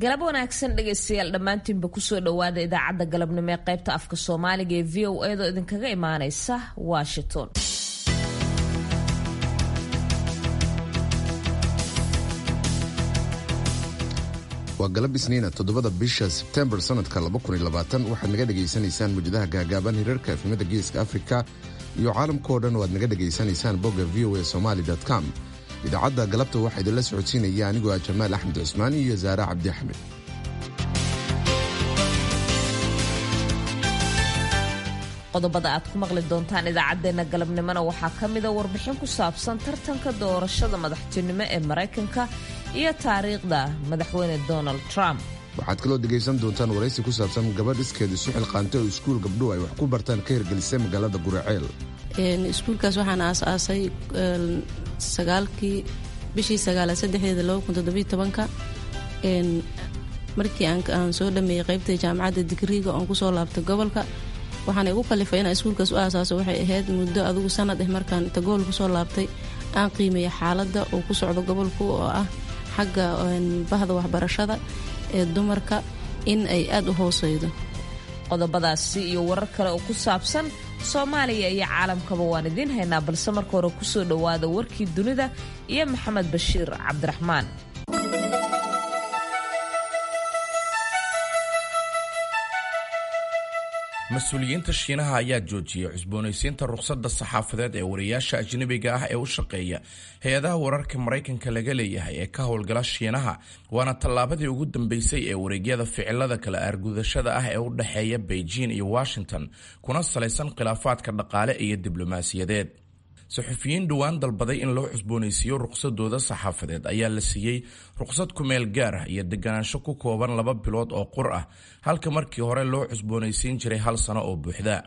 galab wanaagsan dhegaystayaal dhammaantiinba kusoo dhowaada idaacadda galabnimo ee qaybta afka soomaaliga ee v o edo idinkaga imaaneysa washington waa galab isniina toddobada bisha sebtembar sannadka waxaad naga dhegaysanaysaan mujadaha gaagaaban hirarka efnimada geeska afrika iyo caalamkao dhan oo aad naga dhegaysanaysaan bogga v o a somaali com idaacadda galabta waxaa idinla socodsiinaya anigoo ah jamaal axmed cusmaan iyo saare cabdi axmed qodobada aad ku maqli doontaan idaacaddeenna galabnimona waxaa ka mida warbixin ku saabsan tartanka doorashada madaxtinimo ee maraykanka iyo taariikhda madaxweyne donald trump waxaad kaloo dhegaysan doontaan waraysi ku saabsan gabadh iskeed isu xilqaantay oo iskuul gabdhuhu ay wax ku bartaan ka hirgelisay magaalada guraceel iskuulkaas waxaan aasaasay sagaalkii bishii sagaalaad saddexdeeda laba kun toddobiyo tobanka markii aan soo dhameeyey qaybta jaamacadda digriiga oon kusoo laabtay gobolka waxaana igu kalifay inaan iskuulkaas u aasaaso waxay ahayd muddo adigu sanad eh markaan inta gool kusoo laabtay aan qiimeeya xaaladda uu ku socdo gobolku oo ah xagga bahda waxbarashada ee dumarka in ay aada u hooseydo qodobadaasi iyo warar kale oo ku saabsan soomaaliya iyo caalamkaba waan idiin haynaa balse marka hore kusoo dhowaada warkii dunida iyo maxamed bashiir cabdiraxmaan mas-uuliyiinta shiinaha ayaa joojiyey cusboonaysiinta rukhsadda saxaafadeed ee wariyaasha ajnabiga ah ee u shaqeeya hay-adaha wararka maraykanka laga leeyahay ee ka howlgala shiinaha waana tallaabadii ugu dambeysay ee wareegyada ficilada kala aargudashada ah ee u dhexeeya beijing iyo washington kuna salaysan khilaafaadka dhaqaale iyo diblomaasiyadeed saxufiyiin dhowaan dalbaday in loo cusboonaysiiyo ruqsadooda saxaafadeed ayaa la siiyey ruqsad kumeel gaar ah iyo deganaansho ku kooban laba bilood oo qur ah halka markii hore loo cusboonaysiin jiray hal sano oo buuxda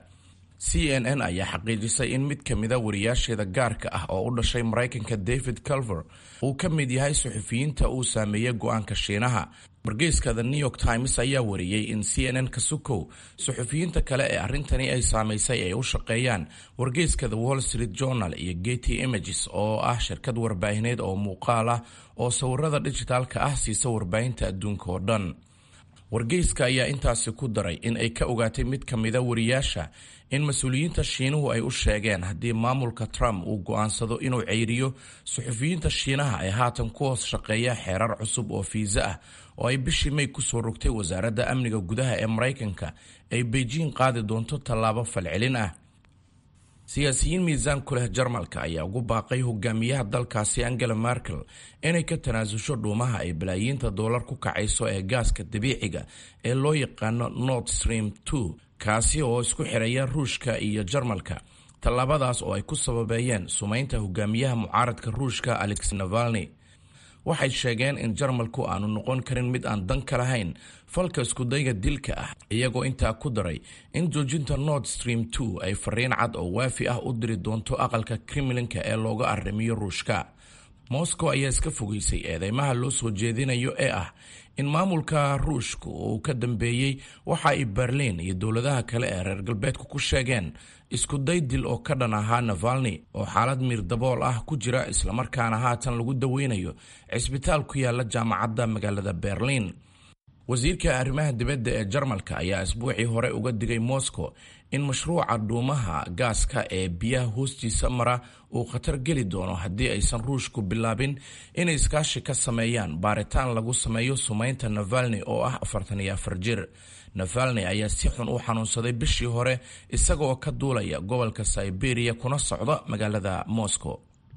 c n n ayaa xaqiijisay in mid kamida wariyaasheeda gaarka ah oo u dhashay maraykanka david culver uu ka mid yahay saxufiyiinta uu saameeyey go-aanka shiinaha wargeyska the new york times ayaa wariyey in c n n kasukow saxufiyiinta kale ee arrintani ay saamaysay ay u shaqeeyaan wargeyska the wall street journal iyo getty images oo ah shirkad warbaahineed oo muuqaal ah oo sawirada dhijitaalka ah siisa warbaahinta adduunka oo dhan wargeyska ayaa intaasi ku daray in ay ka ogaatay mid ka mida wariyaasha in mas-uuliyiinta shiinuhu ay u sheegeen haddii maamulka trump uu go-aansado inuu ceyriyo suxufiyiinta shiinaha ee haatan ku hoos shaqeeya xeerar cusub oo fiisa ah oo ay bishii may kusoo rogtay wasaaradda amniga gudaha ee maraykanka ay beijing qaadi doonto tallaabo falcelin ah siyaasiyiin miisaan ku leh jarmalka ayaa ugu baaqay hogaamiyaha dalkaasi angela merkel inay ka tanaasusho dhuumaha ay balaayiinta doolar ku kacayso ee gaaska dabiiciga ee loo yaqaano nord stream two kaasi oo isku xiraya ruushka iyo jarmalka tallaabadaas oo ay ku sababeeyeen sumaynta hogaamiyaha mucaaradka ruushka alex navalni waxay sheegeen in jarmalku aanu noqon karin mid aan dan ka lahayn falka iskudayga dilka ah iyagoo intaa ku daray in joojinta nord stream two ay fariin cad oo waafi ah u diri doonto aqalka kremlinka ee looga arrimiyo ruushka moscow ayaa iska fogeysay eedeymaha loo soo jeedinayo ee ah in maamulka ruushku uu ka dambeeyey waxa ay berliin iyo dowladaha kale ee reer galbeedku ku sheegeen iskuday dil oo ka dhan ahaa navalni oo xaalad miir dabool ah ku jira islamarkaana haatan lagu daweynayo cisbitaal ku yaala jaamacadda magaalada berliin wasiirka arrimaha dibadda ee jarmalka ayaa isbuucii hore uga digay moscow in mashruuca dhuumaha gaaska ee biyaha hoostiisa mara uu khatar geli doono haddii aysan ruushku bilaabin inay iskaashi ka sameeyaan baaritaan lagu sameeyo sumaynta navalni oo ah afartan iyo afar jir navalni ayaa si xun u xanuunsaday bishii hore isagaoo ka duulaya gobolka siberia kuna socda magaalada moscow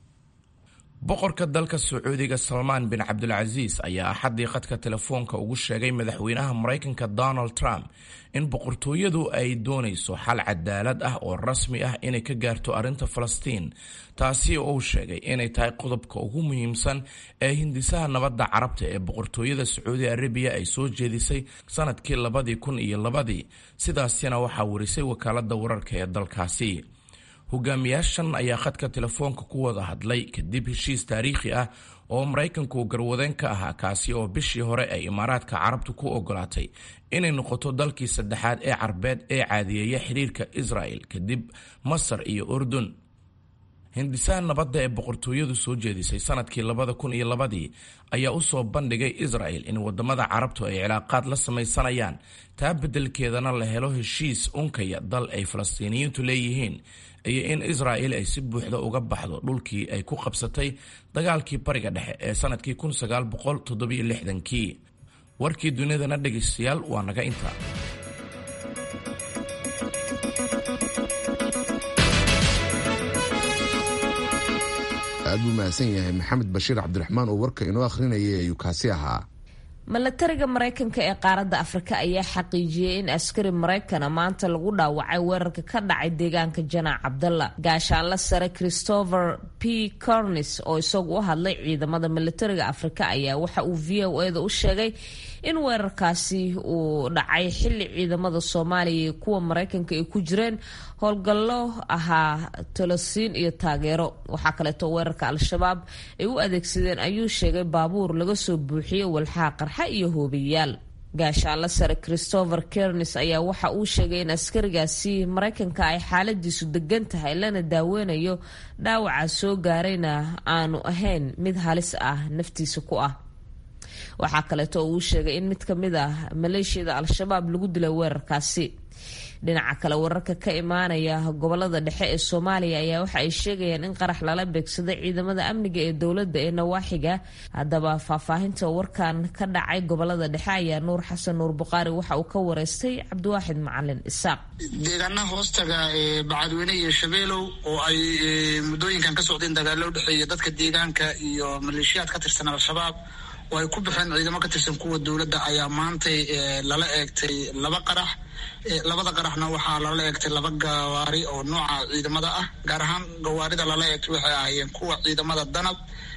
boqorka dalka sacuudiga salmaan bin cabdulcasiis ayaa axaddii khadka telefoonka ugu sheegay madaxweynaha maraykanka donald trump in boqortooyadu ay doonayso xal cadaalad ah oo rasmi ah inay ka gaarto arrinta falastiin taasi oo uu sheegay inay tahay qodobka ugu muhiimsan ee hindisaha nabadda carabta ee boqortooyada sacuudi arabiya ay soo jeedisay sanadkii labadii kun iyo labadii sidaasina waxaa warisay wakaaladda wararka ee dalkaasi hogaamiyaashan ayaa khadka telefoonka ku wada hadlay kadib heshiis taariikhi ah oo maraykanku garwadeen ka ahaa kaasi oo bishii hore ay imaaraadka carabtu ku ogolaatay inay noqoto dalkii saddexaad ee carbeed ee caadiyeeya xiriirka israel kadib masar iyo urdun hindisaha nabadda ee boqortooyadu soo jeedisay sanadkii labada kun iyo labadii ayaa u soo bandhigay israel in wadamada carabtu ay cilaaqaad la samaysanayaan taa beddelkeedana la helo heshiis unkaya dal ay falastiiniyiintu leeyihiin iyo in israel ay si buuxda uga baxdo dhulkii ay ku qabsatay dagaalkii bariga dhexe ee sanadkii kun sagaal boqol toddobiyo lixdankii warkii dunidana dhegaystayaal waa naga intaa aad buu mahadsan yahay maxamed bashiir cabdiraxmaan oo warka inoo akhrinayay ayuu kaasi ahaa milatariga maraykanka ee qaaradda afrika ayaa xaqiijiyey in askari maraykana maanta lagu dhaawacay weerarka ka dhacay deegaanka janaac cabdalla gaashaanla sare christopher p cornis oo isagu u hadlay ciidamada milatariga afrika ayaa waxa uu v o eda u sheegay in weerarkaasi uu dhacay xilli ciidamada soomaaliya iyo kuwa maraykanka ay ku jireen howlgallo ahaa tolosiin iyo taageero waxaa kaleeto weerarka al-shabaab ay u adeegsadeen ayuu sheegay baabuur laga soo buuxiyey walxaha qarxa iyo hoobiyaal gaashaanla sare christopher kernis ayaa waxa uu sheegay in askarigaasi maraykanka ay xaaladiisu degan tahay lana daaweynayo dhaawaca soo gaarayna aanu ahayn mid halis ah naftiisa ku ah waxaa kaleeto oo uu sheegay in mid ka mid ah maleeshiyada al-shabaab lagu dilay weerarkaasi dhinaca kale wararka ka imaanaya gobolada dhexe ee soomaaliya ayaa waxa ay sheegayaan in qarax lala beegsaday ciidamada amniga ee dowladda ee nawaaxiga haddaba faahfaahinta warkan ka dhacay gobolada dhexe ayaa nuur xasan nuur buqaari waxa uu ka wareystay cabdiwaaxid macalin isaaq deegaanaha hoostaga ee bacadweyne iyo shabeelow oo ay muddooyinkan ka socdeen dagaalo u dhexeeya dadka deegaanka iyo maleeshiyaad ka tirsan al-shabaab oo ay ku baxeen ciidamo ka tirsan kuwa dowladda ayaa maantay lala eegtay laba qarax labada qaraxna waxaa lala eegtay laba gawaari oo nooca ciidamada ah gaar ahaan gawaarida lala eegtay waxay ahaayeen kuwa ciidamada danab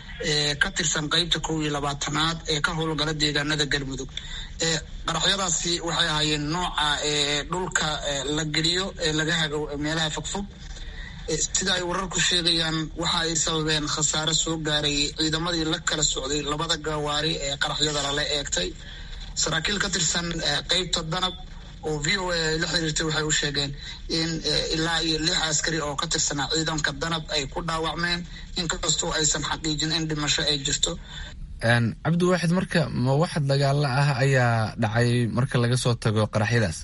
ka tirsan qeybta kow iyo labaatanaad ee ka howlgala deegaanada galmudug qaraxyadaasi waxay ahaayeen nooca dhulka la geliyo ee laga hago meelaha fogfog sida ay wararku sheegayaan waxa ay sababeen khasaare soo gaaray ciidamadii la kala socday labada gawaari ee qaraxyada lala eegtay saraakiil ka tirsan qeybta danab oo v o a ay la xiriirtay waxay u sheegeen in ilaa iyo lix askari oo ka tirsanaa ciidanka danab ay ku dhaawacmeen inkastoo aysan xaqiijin in dhimasho ay jirto cabdiwaaxid marka ma wax dagaalo ah ayaa dhacay marka laga soo tago qaraxyadaas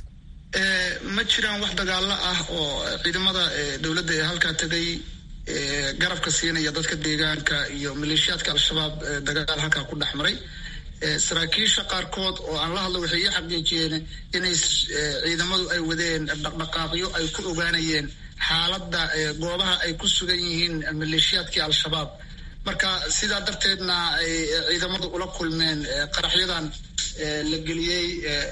ma jiraan wax dagaalo ah oo ciidamada dowladda ee halkaa tegay garabka siinaya dadka deegaanka iyo maleeshiyaadka al-shabaab dagaal halkaa ku dhex maray saraakiisha qaarkood oo aan la hadlo waxay ii xaqiijiyeen inay ciidamadu ay wadeen dhaqdhaqaaqyo ay ku ogaanayeen xaaladda goobaha ay ku sugan yihiin maleeshiyaadkii al-shabaab marka sidaa darteedna ay ciidamadu ula kulmeen qaraxyadan la geliyey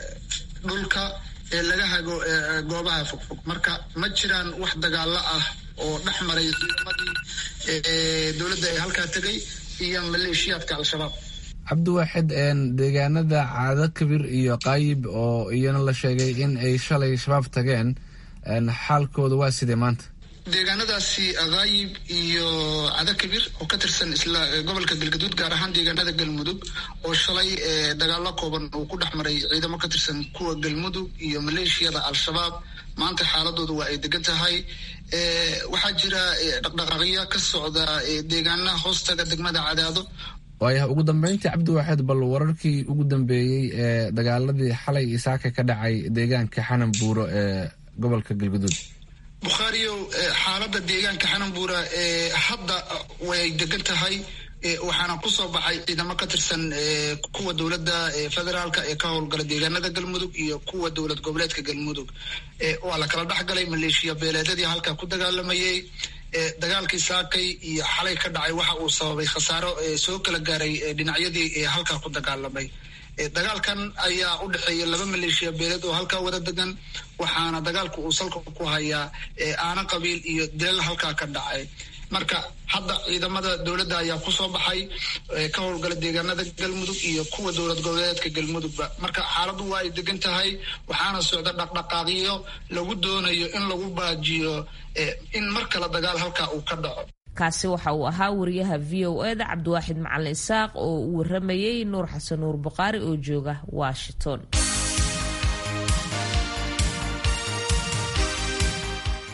dhulka ee laga hago goobaha fogfog marka ma jiraan wax dagaalo ah oo dhex maray ciidamadii dowladda ee halkaa tegay iyo maleeshiyaadka al-shabaab cabdiwaaxid deegaanada caado kabir iyo qaayib oo iyana la sheegay in ay shalay shabaab tageen xaalkooda waa sidee maanta deegaanadaasi akaayib iyo cada kabir oo ka tirsan isla gobolka galgaduud gaar ahaan deegaanada galmudug oo shalay dagaalo kooban uu ku dhex maray ciidamo ka tirsan kuwa galmudug iyo maleeshiyada al-shabaab maanta xaaladooda waa ay degan tahay waxaa jira dhaqdhaqaaqyo ka socda deegaanaha hoostaga degmada cadaado waayaha ugu dambeyntii cabdiwaaxid bal wararkii ugu dambeeyey ee dagaaladii xalay isaaka ka dhacay deegaanka xanan buuro ee gobolka galgaduud bukhaariyow xaaladda deegaanka xananbuura hadda way degan tahay waxaana kusoo baxay ciidamo ka tirsan kuwa dowladda federaalka ee ka howlgala deegaanada galmudug iyo kuwa dowlad goboleedka galmudug waa la kala dhexgalay maleeshiya beeleedyadii halkaa ku dagaalamayay dagaalkii saakay iyo xalay ka dhacay waxa uu sababay khasaaro soo kala gaaray dhinacyadii halkaa ku dagaalamay dagaalkan ayaa u dhexeeya laba maleeshiya beeleed oo halkaa wada degan waxaana dagaalku uu salka ku hayaa aana qabiil iyo dilal halkaa ka dhacay marka hadda ciidamada dowladda ayaa kusoo baxay ka howlgala deegaanada galmudug iyo kuwa dowlad goboleedka galmudugba marka xaaladdu waa ay degan tahay waxaana socda dhaqdhaqaaqyo lagu doonayo in lagu baajiyo in mar kale dagaal halkaa uu ka dhaco kaasi waxa uu ahaa wariyaha v o eda cabdiwaaxid macalin isaaq oo uu waramayey nuur xasan nuur buqaari oo jooga washington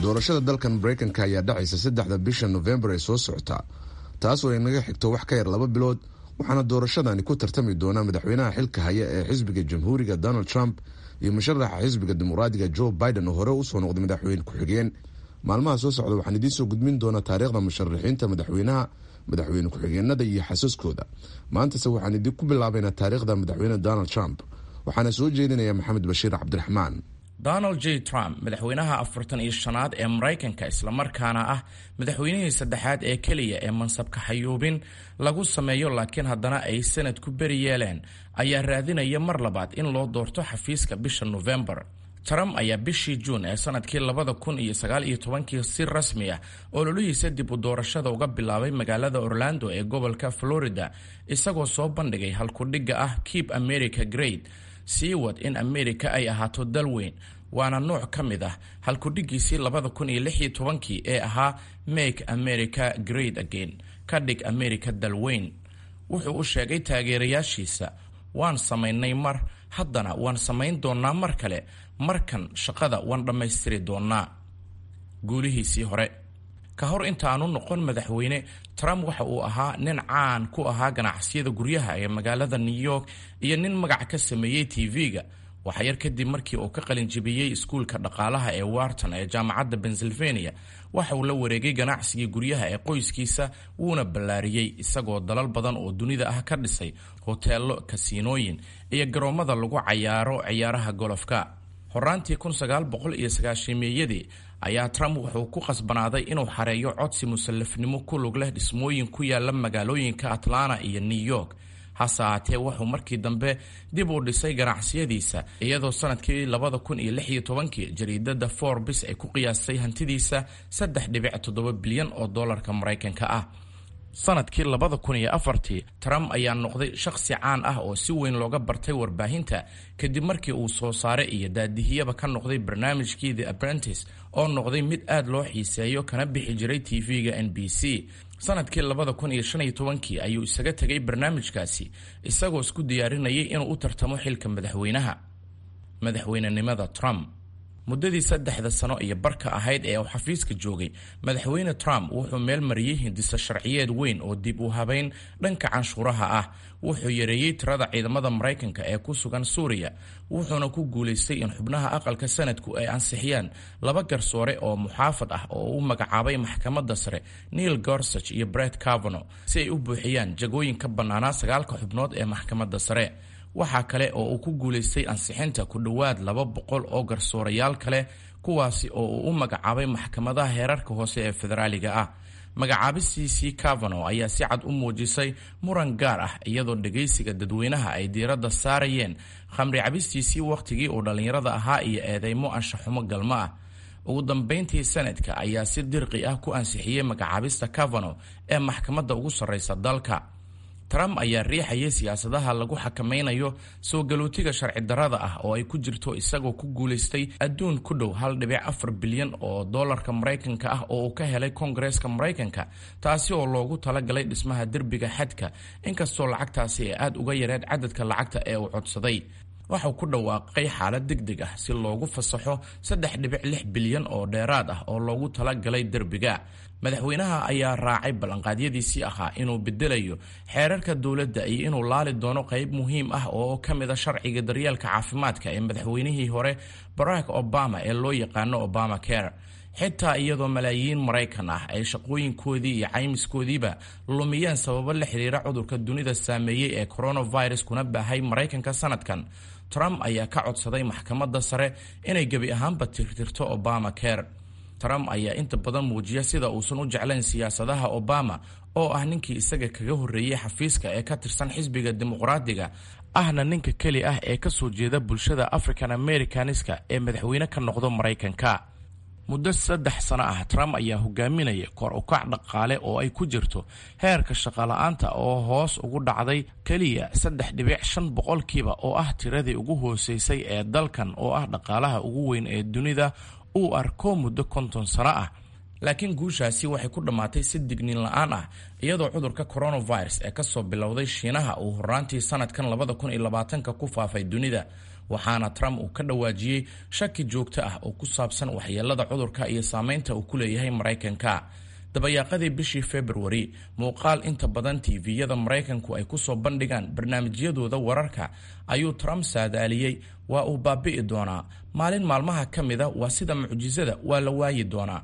doorashada dalkan maraykanka ayaa dhacaysa saddexda bisha nofembar ee soo socota taasoo ay naga xigto wax ka yar laba bilood waxaana doorashadani ku tartami doona madaxweynaha xilka haya ee xisbiga jamhuuriga donald trump iyo musharaxa xisbiga dimuqraadiga joe biden oo hore usoo noqday madaxweyne ku-xigeen maalmaha soo socda waxaan idiin soo gudbin doonaa taariikhda musharaxiinta madaxweynaha madaxweyne ku-xigeenada iyo xasaskooda maantase waxaan idinku bilaabaynaa taariikhda madaxweyne donald trump waxaana soo jeedinaya maxamed bashiir cabdiraxmaan donald j trump madaxweynaha afartan iyo shanaad ee maraykanka islamarkaana ah madaxweynihii saddexaad ee keliya ee mansabka xayuubin lagu sameeyo laakiin haddana ay sanad ku beri yeeleen ayaa raadinaya mar labaad in loo doorto xafiiska bisha nofembar trump ayaa bishii juun ee sanadkii labada kun iyo sagaal iyo tobankii si rasmi ah ololihiisa dib u doorashada uga bilaabay magaalada orlando ee gobolka florida isagoo soo bandhigay halkudhigga ah keep america great sii wad in amerika ay ahaato dal weyn waana nooc ka mid ah halkudhigiisii labada kun iyo lix iyo tobankii ee ahaa make america great again ka dhig america dal weyn wuxuu u sheegay taageerayaashiisa waan samaynay mar haddana waan samayn doonnaa mar kale markan shaqada waan dhammaystiri doonnaa guulihiisii hore ka hor intaanu noqon madaxweyne trump waxa uu ahaa nin caan ku ahaa ganacsiyada guryaha ee magaalada new york iyo nin magac ka sameeyey tv-ga waxaa yar kadib markii uu ka qalinjibiyey iskuulka dhaqaalaha ee warton ee jaamacadda pennsylvania waxa uu la wareegay ganacsigii guryaha ee qoyskiisa wuuna ballaariyey isagoo dalal badan oo dunida ah ka dhisay hoteello kasiinooyin iyo garoommada lagu cayaaro ciyaaraha golofka horaantii meeyadii ayaa trump wuxuu ku qasbanaaday inuu xareeyo codsi musallafnimo ku lug leh dhismooyin ku yaala magaalooyinka atlanta iyo new york hase ahaatee wuxuu markii dambe dib u dhisay ganacsiyadiisa iyadoo sanadkii labada kun iyo lix iyo tobankii jariidada forbes ay ku qiyaastay hantidiisa saddex dhibic toddoba bilyan oo dollarka maraykanka ah sanadkii labada kun iyo afartii trump ayaa noqday shakhsi caan ah oo si weyn looga bartay warbaahinta kadib markii uu soo saare iyo daadihiyaba ka noqday barnaamijkii the apprentice oo noqday mid aad loo xiiseeyo kana bixi jiray tv-ga n b c sanadkii labada kun iyo shan iyo tobankii ayuu isaga tegay barnaamijkaasi isagoo isku diyaarinayay inuu u tartamo xilka madaxweynaha madaxweynenimada trump muddadii saddexda sano iyo barka ahayd ee uu xafiiska joogay madaxweyne trump wuxuu meel mariyey hindisa sharciyeed weyn oo dib u habeyn dhanka canshuuraha ah wuxuu yareeyey tirada ciidamada maraykanka ee ku sugan suuriya wuxuuna ku guulaystay in xubnaha aqalka sanadku ay ansixiyaan laba garsoore oo muxaafad ah oo u magacaabay maxkamadda sare neil gorsage iyo bret cavano si ay u buuxiyaan jagooyin ka bannaanaa sagaalka xubnood ee maxkamadda sare waxaa kale oo uu ku guulaystay ansixinta ku dhowaad laba boqol oo garsoorayaal kale kuwaasi oo uu u magacaabay maxkamadaha heerarka hoose ee federaaliga ah magacaabistiisii cavano ayaa si cad u muujisay muran gaar ah iyadoo dhegaysiga dadweynaha ay diiradda saarayeen khamri cabistiisii wakhtigii uu dhallinyarada ahaa iyo eedeymo anshaxumo galmo ah ugu dambayntii sanadka ayaa si dirqi ah ku ansixiyey magacaabista cavano ee maxkamadda ugu sarreysa dalka trump ayaa riixayay siyaasadaha lagu xakamaynayo soo galootiga sharci darrada ah oo ay ku jirto isagoo ku guulaystay adduun ku dhow hal dhibic afar bilyan oo dollarka maraykanka ah oo uu ka helay koongareeska maraykanka taasi oo loogu talagalay dhismaha derbiga xadka inkastoo lacagtaasi ay aad uga yareed cadadka lacagta ee uu codsaday waxau ku dhawaaqay xaalad deg deg ah si loogu fasaxo saddex dhibic lix bilyan oo dheeraad ah oo loogu talagalay derbiga madaxweynaha ayaa raacay ballanqaadyadiisii ahaa inuu bedelayo xeerarka dowladda iyo inuu laali doono qayb muhiim ah oo ka mid a sharciga daryeelka caafimaadka ee madaxweynihii hore barack obama ee loo yaqaano obama care xitaa iyadoo malaayiin maraykan ah ay shaqooyinkoodii iyo caymiskoodiiba lumiyeen sababo la xiriira cudurka dunida saameeyey ee coronavirus kuna baahay maraykanka sanadkan trump ayaa ka codsaday maxkamadda sare inay gebi ahaanba tirtirto obama care trump ayaa inta badan muujiya sida uusan u jeclayn siyaasadaha obama oo ah ninkii isaga kaga horreeyey xafiiska ee ka tirsan xisbiga dimuqraadiga ahna ninka keli ah ee kasoo jeeda bulshada african americaniska ee madaxweyne ka noqdo maraykanka muddo saddex sano ah trump ayaa hogaaminaya kor ukac dhaqaale oo ay ku jirto heerka shaqala-aanta oo hoos ugu dhacday keliya saddex dhibic shan boqolkiiba oo ah tiradii ugu hooseysay ee dalkan oo ah dhaqaalaha ugu weyn ee dunida uu arko muddo konton sano ah laakiin guushaasi waxay ku dhammaatay si digniin la-aan ah iyadoo cudurka coronavirus ee kasoo bilowday shiinaha uu horaantii sanadkan labada kun iyo labaatanka ku faafay dunida waxaana trump uu ka dhawaajiyey shaki joogto ah oo ku saabsan waxyeelada cudurka iyo saameynta uu ku leeyahay maraykanka dabayaaqadii bishii februari muuqaal inta badan tviyada maraykanku ay kusoo bandhigaan barnaamijyadooda wararka ayuu trump saadaaliyey waa uu baabi'i doonaa maalin maalmaha ka mida waa sida mucjisada waa la waayi doonaa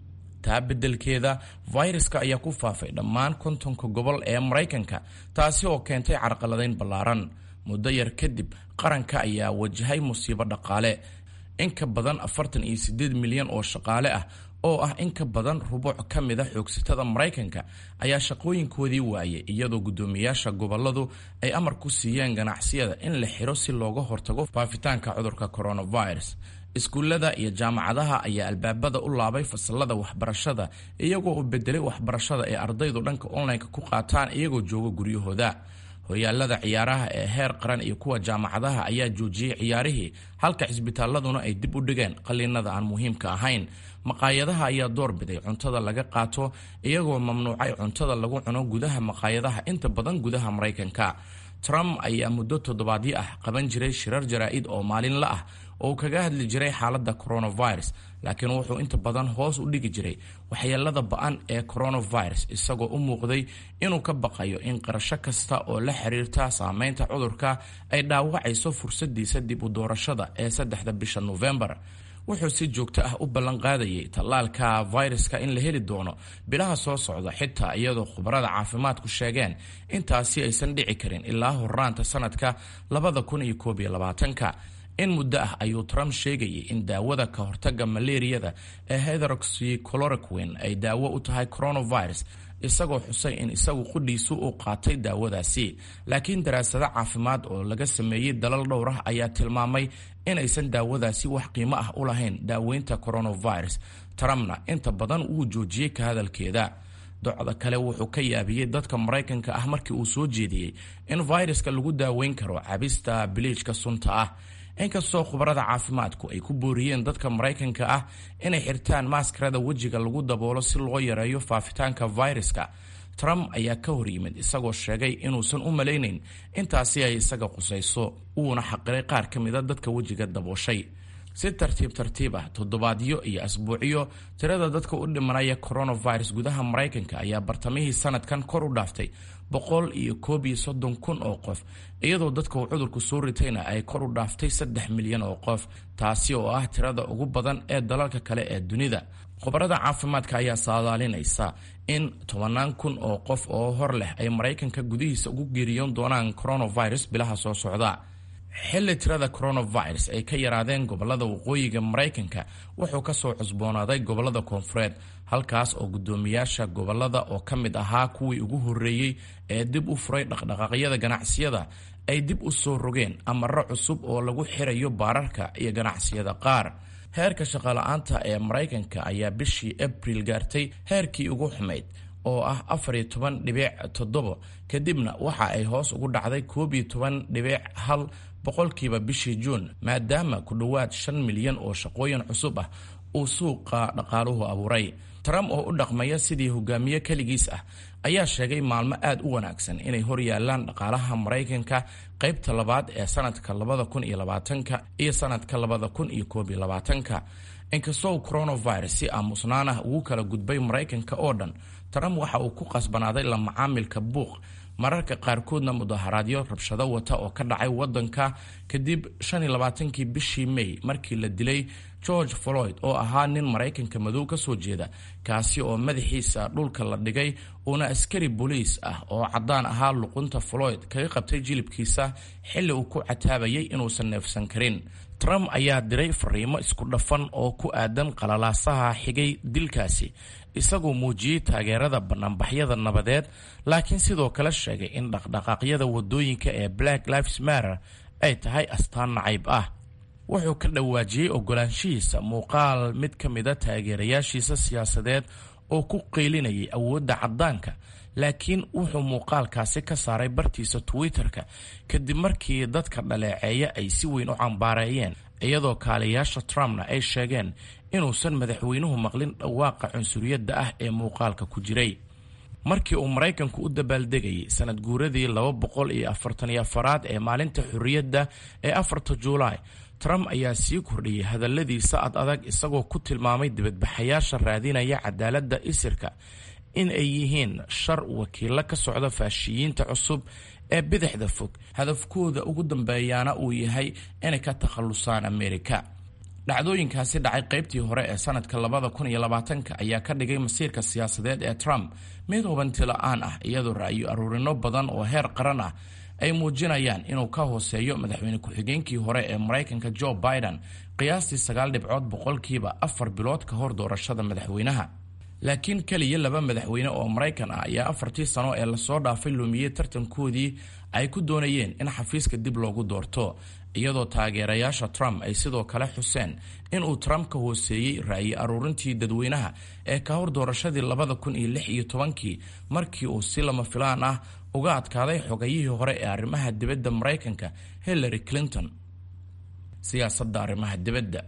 taa beddelkeeda fayraska ayaa ku faafay dhammaan kontonka gobol ee maraykanka taasi oo keentay carqaladayn ballaaran muddo yar kadib qaranka ayaa wajahay musiibo dhaqaale in ka badan afartan iyo siddeed milyan oo shaqaale ah oo ah in ka badan rubuuc ka mida xoogsatada maraykanka ayaa shaqooyinkoodii waayay iyadoo guddoomiyaasha goboladu ay amar ku siiyeen ganacsiyada in la xiro si looga hortago faafitaanka cudurka coronavirus iskuullada iyo jaamacadaha ayaa albaabada u laabay fasalada waxbarashada iyagoo u bedelay waxbarashada ee ardaydu dhanka online-ka ku qaataan iyagoo jooga guryahooda horyaalada ciyaaraha ee heer qaran iyo kuwa jaamacadaha ayaa joojiyey ciyaarihii halka cisbitaaladuna ay dib u dhigeen qaliinada aan muhiimka ahayn maqaayadaha ayaa doorbiday cuntada laga qaato iyagoo mamnuucay cuntada lagu cuno gudaha maqaayadaha inta badan gudaha maraykanka trump ayaa muddo toddobaadyo ah qaban jiray shirar jaraa'id oo maalinla ah oo kaga hadli jiray xaaladda coronavirus laakiin wuxuu inta badan hoos u dhigi jiray waxyeelada ba-an ee coronavirus isagoo u muuqday inuu ka baqayo in qarasho kasta oo la xiriirta saameynta cudurka ay dhaawacayso fursadiisa dib u doorashada ee saddexda bisha novembar wuxuu si joogto ah u ballanqaadayay tallaalka fayraska in la heli doono bilaha soo socda xitaa iyadoo khubarada caafimaadku sheegeen intaasi aysan dhici karin ilaa horaanta sanadka labada kun iyo koob iyo labaatanka in muddo ah ayuu trump sheegayay in daawada ka hortaga malaariyada ee hydroxychloroquine ay daawo u tahay coronavirus isagoo xusay in isagu qudhiisu uu qaatay daawadaasi laakiin daraasado caafimaad oo laga sameeyey dalal dhowr ah ayaa tilmaamay inaysan daawadaasi wax qiimo ah u lahayn daaweynta coronavirus trumpna inta badan wuu joojiyey ka hadalkeeda docda kale wuxuu ka yaabiyey dadka maraykanka ah markii uu soo jeediyey in fayraska lagu daaweyn karo cabista biliijka sunta ah inkastoo khubarada caafimaadku ay ku booriyeen dadka maraykanka ah inay xirtaan maaskarada wejiga lagu daboolo si loo yareeyo faafitaanka fayraska trump ayaa ka hor yimid isagoo sheegay inuusan u malaynayn intaasi ay isaga qusayso uuna xaqiray qaar ka mida dadka wejiga dabooshay si tartiib tartiib ah toddobaadyo iyo asbuucyo tirada dadka u dhimanaya coronavirus gudaha maraykanka ayaa bartamihii sanadkan kor u dhaaftay boqol iyo koob iyo soddon kun oo qof iyadoo dadka uu cudurku soo ritayna ay kor u dhaaftay saddex milyan oo qof taasi oo ah tirada ugu badan ee dalalka kale ee dunida khubarada caafimaadka ayaa saadaalinaysa in tobanaan kun oo qof oo hor leh ay maraykanka gudihiisa ugu geeriyoon doonaan coronavirus bilaha soo socda xilli tirada coronavirus ay ka yaraadeen gobolada waqooyiga maraykanka wuxuu kasoo cusboonaaday gobolada koonfureed halkaas oo guddoomiyaasha gobolada oo ka mid ahaa kuwii ugu horreeyey ee dib u furay dhaqdhaqaaqyada ganacsiyada ay dib u soo rogeen amaro cusub oo lagu xirayo baararka iyo ganacsiyada qaar heerka shaqala-aanta ee maraykanka ayaa bishii abril gaartay heerkii ugu xumayd oo ah afar iyo toban dhibic toddobo kadibna waxa ay hoos ugu dhacday koob iyo toban dhibic hal boqolkiiba bishii juun maadaama ku dhowaad shan milyan oo shaqooyin cusub ah uu suuqa dhaqaaluhu abuuray trump oo u dhaqmaya sidii hogaamiye keligiis ah ayaa sheegay maalmo aad u wanaagsan inay hor yaalaan dhaqaalaha maraykanka qaybta labaad ee sanadka labada kun iyo labaatanka iyo sanadka labada kun iyo koob iyo labaatanka inkastoo coronavirus si aamusnaan ah ugu kala gudbay maraykanka oo dhan trump waxa uu ku qasbanaaday la macaamilka buuq mararka qaarkoodna mudaharaadyo rabshado wata oo ka dhacay wadanka kadib shan iyo labaatankii bishii may markii la dilay george floyd oo ahaa nin maraykanka madow ka soo jeeda kaasi oo madaxiisa dhulka la dhigay uuna askari booliis ah oo caddaan ahaa luqunta floyd kaga qabtay jilibkiisa xilli uu ku cataabayay inuusan neefsan karin trump ayaa diray fariimo isku dhafan oo ku aadan qalalaasaha xigay dilkaasi isagoo muujiyey taageerada banaanbaxyada nabadeed laakiin sidoo kale sheegay in dhaqdhaqaaqyada wadooyinka ee black lives matter ay tahay astaan nacayb ah wuxuu ka dhawaajiyey ogolaanshihiisa muuqaal mid ka mida taageerayaashiisa siyaasadeed oo ku qeylinayay awoodda caddaanka laakiin wuxuu muuqaalkaasi ka saaray bartiisa twitter-ka kadib markii dadka dhaleeceeya ay si weyn u cambaareeyeen iyadoo kaaliyaasha trumpna ay sheegeen inuusan madaxweynuhu maqlin dhawaaqa cunsuriyadda ah ee muuqaalka ku jiray markii uu maraykanku u dabaaldegayay sanad guuradii laba boqol iyo afartaniyo afaraad ee maalinta xorriyadda ee afarta juulaay trump ayaa sii kordhiyey hadalladiisa ad adag isagoo ku tilmaamay dibadbaxayaasha raadinaya cadaaladda isirka in ay yihiin shar wakiilo ka socda faashiyiinta cusub ee bidixda fog hadafkooda ugu dambeeyaana uu yahay inay ka takhallusaan amerika dhacdooyinkaasi dhacay qaybtii hore ee sanadka labada kun iyo labaatanka ayaa ka dhigay masiirka siyaasadeed ee trump mid hubanti la-aan ah iyadoo ra'yo aruurino badan oo heer qaran ah ay muujinayaan inuu ka hooseeyo madaxweyne ku-xigeenkii hore ee maraykanka joe biden qiyaastii sagaal dhibcood boqolkiiba afar bilood ka hor doorashada madaxweynaha laakiin keliya laba madaxweyne oo maraykan ah ayaa afartii sano ee lasoo dhaafay lumiyey tartankoodii ay ku doonayeen in xafiiska dib loogu doorto iyadoo taageerayaasha trump ay sidoo kale xuseen inuu trump ka hooseeyey ra'yi aruurintii dadweynaha ee ka hor doorashadii labada kun iyo lix iyo tobankii markii uu si lama filaan ah uga adkaaday xogayihii hore ee arrimaha dibadda maraykanka hillary clinton siyaasadda arrimaha dibadda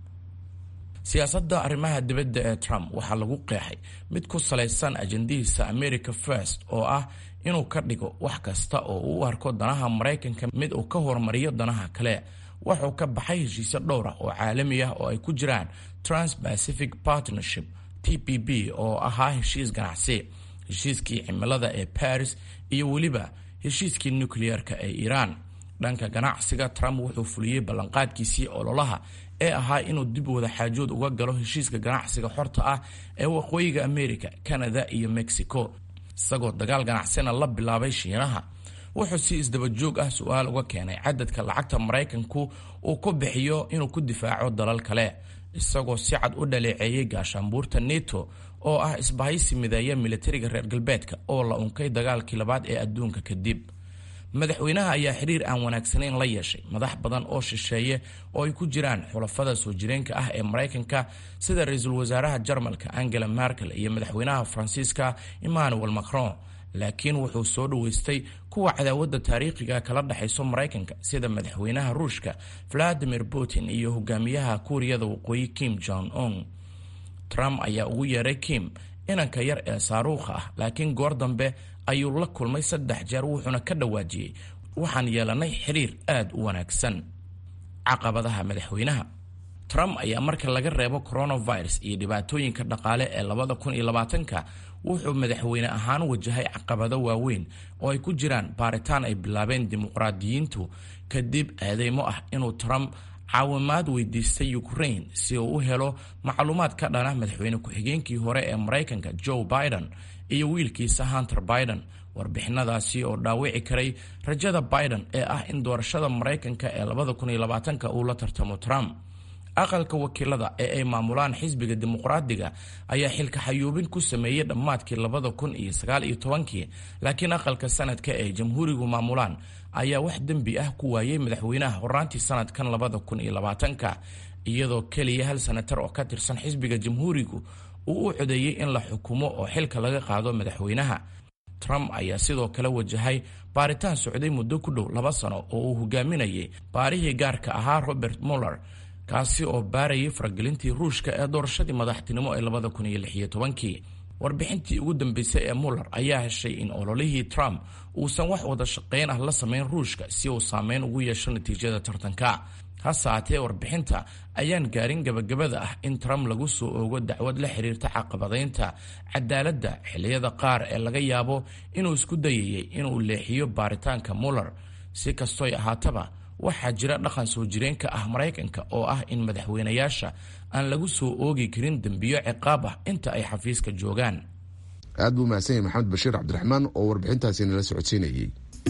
siyaasadda arrimaha dibadda ee trump waxaa lagu qeexay mid ku salaysan ajandihiisa america first oo ah inuu ka dhigo wax kasta oo uu u arko danaha maraykanka mid uu ka horumariyo danaha kale wuxuu ka baxay heshiisyo dhowr ah oo caalami ah oo ay ku jiraan trans-pacific partnership t p b oo ahaa heshiis ganacsi heshiiskii cimilada ee paris iyo weliba heshiiskii nukliyeerka ee iiraan dhanka ganacsiga trump wuxuu fuliyey ballanqaadkiisii ololaha ee ahaa inuu dib wada xaajood uga galo heshiiska ganacsiga xorta ah ee waqooyiga america canada iyo mexico isagoo dagaal ganacsina la bilaabay shiinaha wuxuu si isdabajoog ah su-aal uga keenay cadadka lacagta maraykanku uu ku bixiyo inuu ku difaaco dalal kale isagoo si cad u dhaleeceeyey gaashaanbuurta neto oo ah isbahaysi mideeya militariga reer galbeedka oo la unkay dagaalkii labaad ee adduunka kadib madaxweynaha ayaa xiriir aan wanaagsanayn la yeeshay madax badan oo shisheeye oo ay ku jiraan xulafada soo jireenka ah ee maraykanka sida ra-iisul wasaaraha jarmalka angela merkel iyo madaxweynaha faransiiska emmanuel macron laakiin wuxuu soo dhaweystay kuwa cadaawadda taariikhiga kala dhexayso maraykanka sida madaxweynaha ruushka valadimir putin iyo hogaamiyaha kuuriyada waqooyi kim jong un trump ayaa ugu yeeray kim inanka yar ee saaruukha ah laakiin goor dambe ayuu la kulmay saddex jeer wuxuuna ka dhawaajiyey waxaan yeelanay xiriir aad u wanaagsan caqabadaha madaxweynaha trump ayaa marka laga reebo coronavirus iyo dhibaatooyinka dhaqaale ee labada kun iyo labaatanka wuxuu madaxweyne ahaan wajahay caqabado waaweyn oo ay ku jiraan baaritaan ay bilaabeen dimuqraadiyiintu kadib eedeymo ah inuu trump caawimaad weydiistay ukraine si uu u helo macluumaad ka dhana madaxweyne ku-xigeenkii hore ee maraykanka joe biden iyo wiilkiisa hunter biden warbixinadaasi oo dhaawici karay rajada biden ee ah in doorashada maraykanka ee labada kun iyo labaatanka uu la tartamo trump aqalka wakiilada ee ay maamulaan xisbiga dimuqraadiga ayaa xilka xayuubin ku sameeyey dhammaadkii labada kun iyo sagaal iyo tobankii laakiin aqalka sanadka ee jamhuurigu maamulaan ayaa wax dembi ah ku waayey madaxweynaha horaantii sanadkan labada kun iyo labaatanka iyadoo keliya hal senatar oo ka tirsan xisbiga jamhuurigu uu u codeeyey in la xukumo oo xilka laga qaado madaxweynaha trump ayaa sidoo kale wajahay baaritaan socday muddo ku dhow laba sano oo uu hogaaminayay baarihii gaarka ahaa robert muller kaasi oo baarayay faragelintii ruushka ee doorashadii madaxtinimo ee labada kun iyo lix iyo tobankii warbixintii ugu dambeysay ee muller ayaa heshay in ololihii trump uusan wax wada shaqayn ah la samayn ruushka si uu saameyn ugu yeesho natiijada tartanka hase haatee warbixinta ayaan gaarin gabagabada ah in trump lagu soo oogo dacwad la xiriirta caqabadaynta cadaaladda xilliyada qaar ee laga yaabo inuu isku dayayay inuu leexiyo baaritaanka muller si kastoy ahaataba waxaa jira dhaqan soo jireenka ah maraykanka oo ah in madaxweynayaasha aan lagu soo oogi karin dembiyo ciqaab ah inta ay xafiiska joogaan aad buu mahadsan yahay maxamed bashiir cabdiraxmaan oo warbixintaasi nala socodsiinayay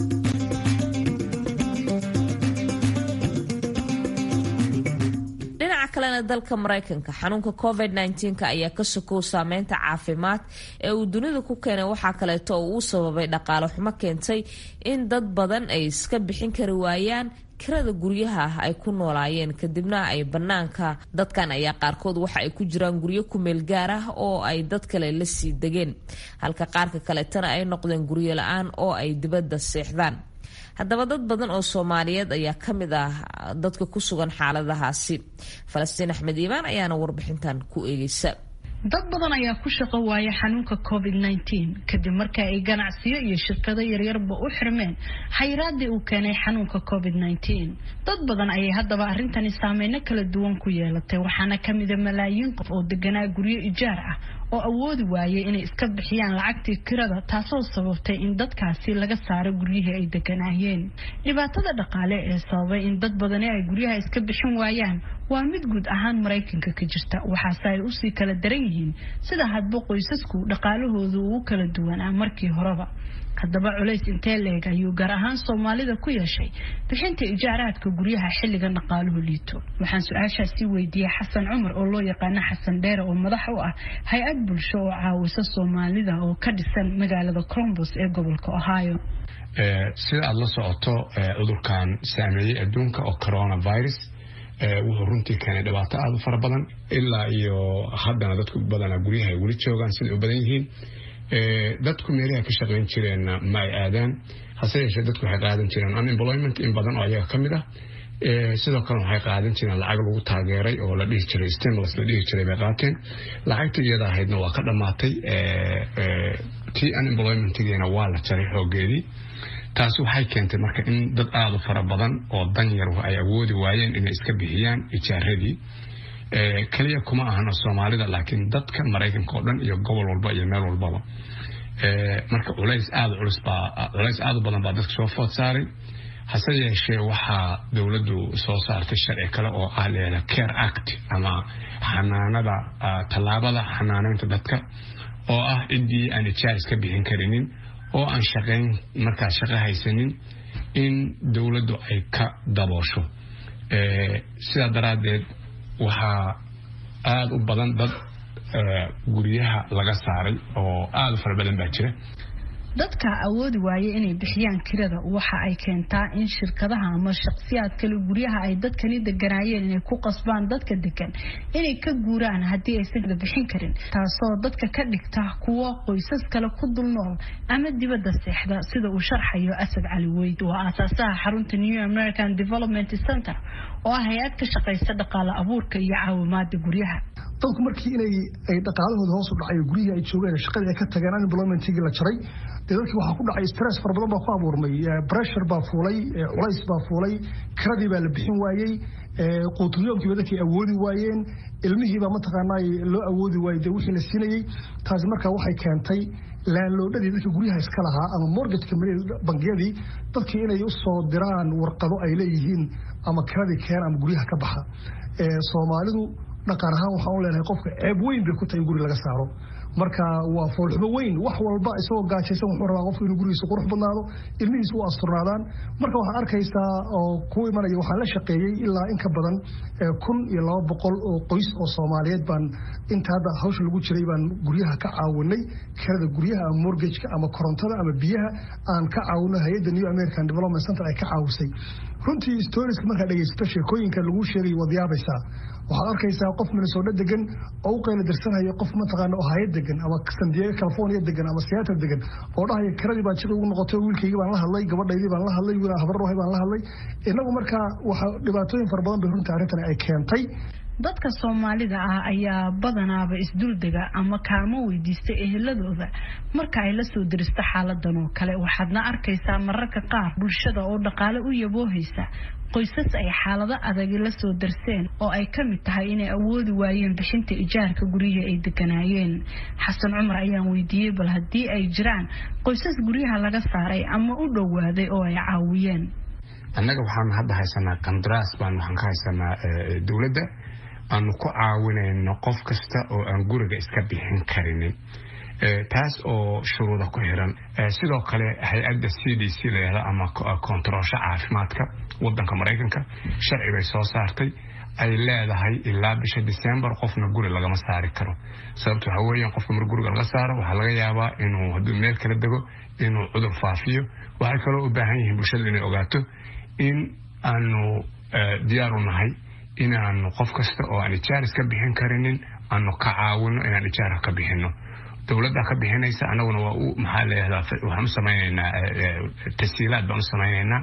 dhinaca kalena dalka maraykanka xanuunka covid -19 ayaa ka sokow saameynta caafimaad ee uu dunida ku keenay waxaa kaleeto oo uu sababay dhaqaale xumo keentay in dad badan ay iska bixin kari waayaan kirada guryaha ah ay ku noolaayeen kadibna ay bannaanka dadkan ayaa qaarkood waxa ay ku jiraan guryo kumeel gaar ah oo ay dad kale la sii degeen halka qaarka kaleetana ay noqdeen guryo la-aan oo ay dibadda seexdaan haddaba dad badan oo soomaaliyeed ayaa ka mid ah dadka ku sugan xaaladahaasi falastiin axmed iimaan ayaana warbixintan ku eegeysa dad badan ayaa ku shaqo waaya xanuunka covid nteen kadib marka ay ganacsiyo iyo shirkado yaryarba u xirmeen xayiraadii uu keenay xanuunka covid nteen dad badan ayay haddaba arrintani saameyno kala duwan ku yeelatay waxaana kamida malaayiin qof oo deganaa guryo ijaar ah oo awoodi waayay inay iska bixiyaan lacagtii kirada taasoo sababtay in dadkaasi laga saaro guryihii ay deganaayeen dhibaatada dhaqaale ee sababay in dad badani ay guryaha iska bixin waayaan waa mid guud ahaan maraykanka ka jirta waxaase ay usii kala daran yihiin sida hadba qoysasku dhaqaalahoodu ugu kala duwanaa markii horeba haddaba culays intee leeg ayuu gaar ahaan soomaalida ku yeeshay bixinta ijaaraadka guryaha xilligan dhaqaaluhu liito waxaan su-aashaasi weydiiyey xasan cumar oo loo yaqaano xasan dheere oo madax u ah hay-ad bulsho oo caawisa soomaalida oo ka dhisan magaalada colombos ee gobolka ohio sida aada la socoto cudurkan saameeyey adduunka oo coronavirus wuxuu runtii keenay dhibaato aada u fara badan ilaa iyo haddana dadku badanaa guryaha ay weli joogaan siday u badan yihiin dadku meelaha ka shaqayn jireenna ma ay aadaan hase yeeshee dadku waxay qaadan jireen unemployment in badan oo ayaga ka mid ah sidoo kale waxay qaadan jireen lacag lagu taageeray oo la dhihi jiray stimulus la dhihi jiray bay qaateen lacagta iyada ahaydna waa ka dhammaatay tii unemploymentigiina waa la jaray xoogeedii taasi waxay keentay marka in dad aada u fara badan oo danyar ay awoodi waayeen inay iska bixiyaan ijaaradii keliya kuma ahana soomaalida laakiin dadka maraykanka oo dhan iyo gobol walba iyo meel walbaba marka culays aada culus baa culays aada u badan baa dadka soo food saaray hase yeeshee waxaa dowladdu soo saartay sharci kale oo ah leeda care act ama xanaanada tallaabada xanaaneynta dadka oo ah ciddii aan ijaar iska bixin karinin oo aan shaqayn markaas shaqo haysanin in dowladdu ay ka daboosho sidaa daraaddeed waxaa aada u badan dad guryaha laga saaray oo aada u fara badan baa jira dadka awoodi waaya inay bixiyaan kirada waxa ay keentaa in shirkadaha ama shaqsiyaad kale guryaha ay dadkani deganaayeen inay ku qasbaan dadka degan inay ka guuraan haddii aysan bixin karin taasoo dadka ka dhigta kuwo qoysas kale ku dul nool ama dibadda seexda sida uu sharxayo asad cali weyd waa aasaasaha xarunta new american development center oo ah hay-ad ka shaqaysa dhaqaale abuurka iyo caawimaada guryaha dadku markii inay ay dhaqaalahooda hoos u dhacay guryihii ay joogeen shaqadii ay ka tageen unemploymentigii la jaray dee dadkii waxaa ku dhacay stress fara badan baa ku abuurmay pressure baa fuulay culays baa fuulay kiradii baa la bixin waayey quuturyoomkiiba dadkii awoodi waayeen ilmihiibaa mataqaanaa loo awoodi waayey dee wixii la siinayey taasi markaa waxay keentay laanloodhadii dadka guryaha iska lahaa ama mortgage bangiyadii dadkii inay u soo diraan warqado ay leeyihiin ama kiradii keen ama guryaha ka baxa soomaalidu dhaqan ahaan waxaan u leenahay qofka ceeb weyn bay ku tahay in guri laga saaro marka waa foolxumo weyn wax walba isagoo gaajaysan wuxuu rabaa qofku inuu gurigiisa qurux badnaado ilmihiisa u asturnaadaan marka waxaad arkaysaa oo ku imanaya waxaan la shaqeeyey ilaa in ka badan kun iyo laba boqol oo qoys oo soomaaliyeed baan inta hadda hawsha lagu jiray baan guryaha ka caawinay kirada guryaha ama mortgageka ama korontada ama biyaha aan ka caawino hay-adda new american development center ay ka caawisay runtii storieska markaad dhegaysato sheekooyinka lagu sheegay waad yaabaysaa waxaad arkaysaa qof minnesota degan oo u qayla dirsanaya qof mataqaana ohio degan ama san diego california degan ama seattle degan oo dhahaya kiradii baa jir ugu noqotay wiilkaygii baan la hadlay gabadhaydii baan la hadlay wiil habarrohay baan la hadlay inagu markaa waxa dhibaatooyin fara badan bay runtii arrintan ay keentay dadka soomaalida ah ayaa badanaaba isduldega ama kaalmo weydiista eheladooda marka ay la soo diristo xaaladan oo kale waxaadna arkaysaa mararka qaar bulshada oo dhaqaale u yaboohaysa qoysas ay xaalado adagi la soo darseen oo ay ka mid tahay inay awoodi waayeen bixinta ijaarka guryihii ay deganaayeen xasan cumar ayaan weydiiyey bal haddii ay jiraan qoysas guryaha laga saaray ama u dhowaaday oo ay caawiyeen annaga waxaan hadda haysanaa qandaraas baan waxaan ka haysanaa dowladda aanu ku caawinayno qof kasta oo aan guriga iska bixin karinin taas oo shuruuda ku xiran sidoo kale hay-adda c d c layihahda ama kontaroolsha caafimaadka wadanka maraykanka sharci bay soo saartay ay leedahay ilaa bisha december qofna guri lagama saari karo sababta waxaa weeyaan qofka mar guriga laga saaro waxaa laga yaabaa inuu hadduu meel kala dego inuu cudur faafiyo waxay kaloo u baahan yihiin bulshada inay ogaato in aanu diyaaru nahay inaanu qof kasta oo aan ijaar iska bixin karinin aanu ka caawino inaan ijaarka ka bixino dowladda ka bixinaysa anaguna waa u maxaa leeyadaa waxaan u samaynaynaa tasiilaad baan u samaynaynaa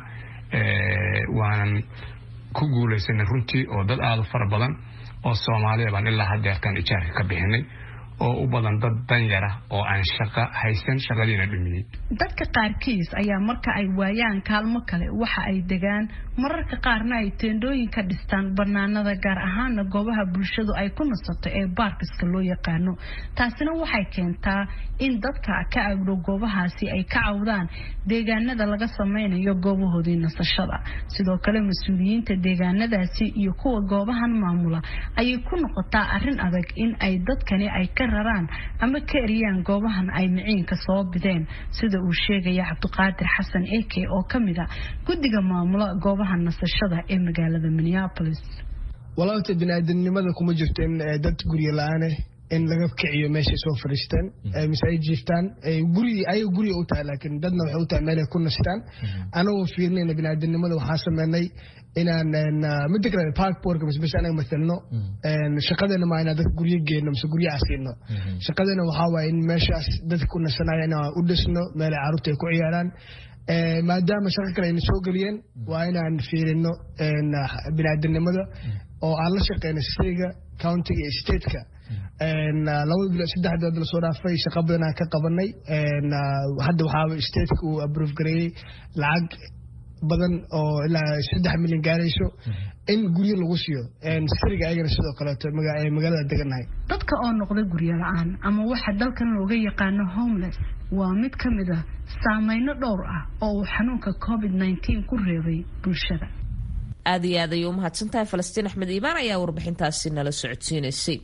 waanan ku guulaysanay runtii oo dad aada u fara badan oo soomaaliya baan ilaa haddeertaan ijaarka ka bixinay oo u badan dad danyara oo aan shaqo haysan shaqadiina dhumiyey dadka qaarkiis ayaa marka ay waayaan kaalmo kale waxa ay degaan mararka qaarna ay teendhooyin ka dhistaan banaanada gaar ahaana goobaha bulshadu ay ku nasato ee baarkiska loo yaqaano taasina waxay keentaa in dadka ka agdhow goobahaasi ay ka cawdaan deegaanada laga sameynayo goobahoodii nasashada sidoo kale mas-uuliyiinta deegaanadaasi iyo kuwa goobahan maamula ayay ku noqotaa arin adag in ay dadkani ay ka raraan ama ka eriyaan goobahan ay miciinka soo bideen sida uu sheegaya cabdiqaadir xasan eke oo ka mid a guddiga maamula goobaha nasashada ee magaalada minneapolis walaabta biniaadanimada kuma jirto in dad guryo la-aane in laga kiciyo meeshay soo fadhiistaan mise ay jiiftaan guri ayaga guriga u tahay laakiin dadna waxay u tahay meelay ku nastaan anagoo fiirnayna biniaadanimada waxaa sameynay inaan mida kale parkborka mise meesha anaga matalno shaqadeena maa inaan dadka guryo geenno mise guryaha siino shaqadeena waxaa waaye in meeshaas dadka ku nasanaya inaan u dhisno meelay carruurta ay ku ciyaaraan maadaama shaqo kale ayna soo geliyeen waa inaan fiirino biniaadanimada oo aan la shaqeyno sitayga countiga iyo stateka laba bilo saddex bilood lasoo dhaafay shaqo badan aan ka qabanay hadda waxaa stateka uu aprove gareeyey lacag badan oo ilaa saddex milyan gaarayso in guryo lagu siiyo siriga ayagana sidoo kaleeto magaalada degannahay dadka oo noqda guryo la-aan ama waxa dalkan looga yaqaano homeless waa mid ka mid ah saameyno dhowr ah oo uu xanuunka covid nteen ku reebay bulshada aada iyo aad ayay u mahadsantahay falastiin axmed iibaan ayaa warbixintaasi nala socodsiinaysay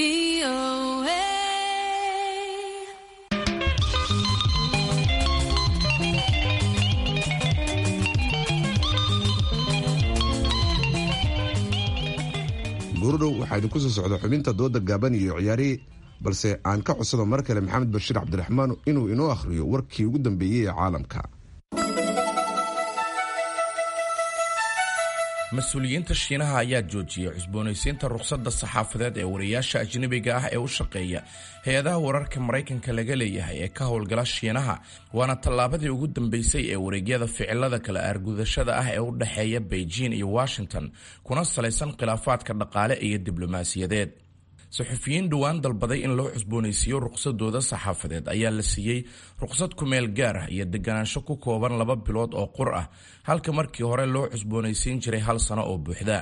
buurdhow waxaa idinku soo socda xubinta dooda gaaban iyo ciyaarihii balse aan ka codsado mar kale maxamed bashiir cabdiraxmaan inuu inoo akhriyo warkii ugu dambeeyey ee caalamka mas-uuliyiinta shiinaha ayaa joojiyey cusboonaysiinta rukhsadda saxaafadeed ee wariyaasha ajnabiga ah ee u shaqeeya hay-adaha wararka maraykanka laga leeyahay ee ka howlgala shiinaha waana tallaabadii ugu dambeysay ee wareegyada ficilada kala aargudashada ah ee u dhexeeya beijing iyo washington kuna salaysan khilaafaadka dhaqaale iyo diblomaasiyadeed saxufiyiin dhowaan dalbaday in loo cusboonaysiiyo ruqsadooda saxaafadeed ayaa la siiyey ruqsad kumeel gaar ah iyo deganaansho ku kooban laba bilood oo qur ah halka markii hore loo cusboonaysiin jiray hal sano oo buuxda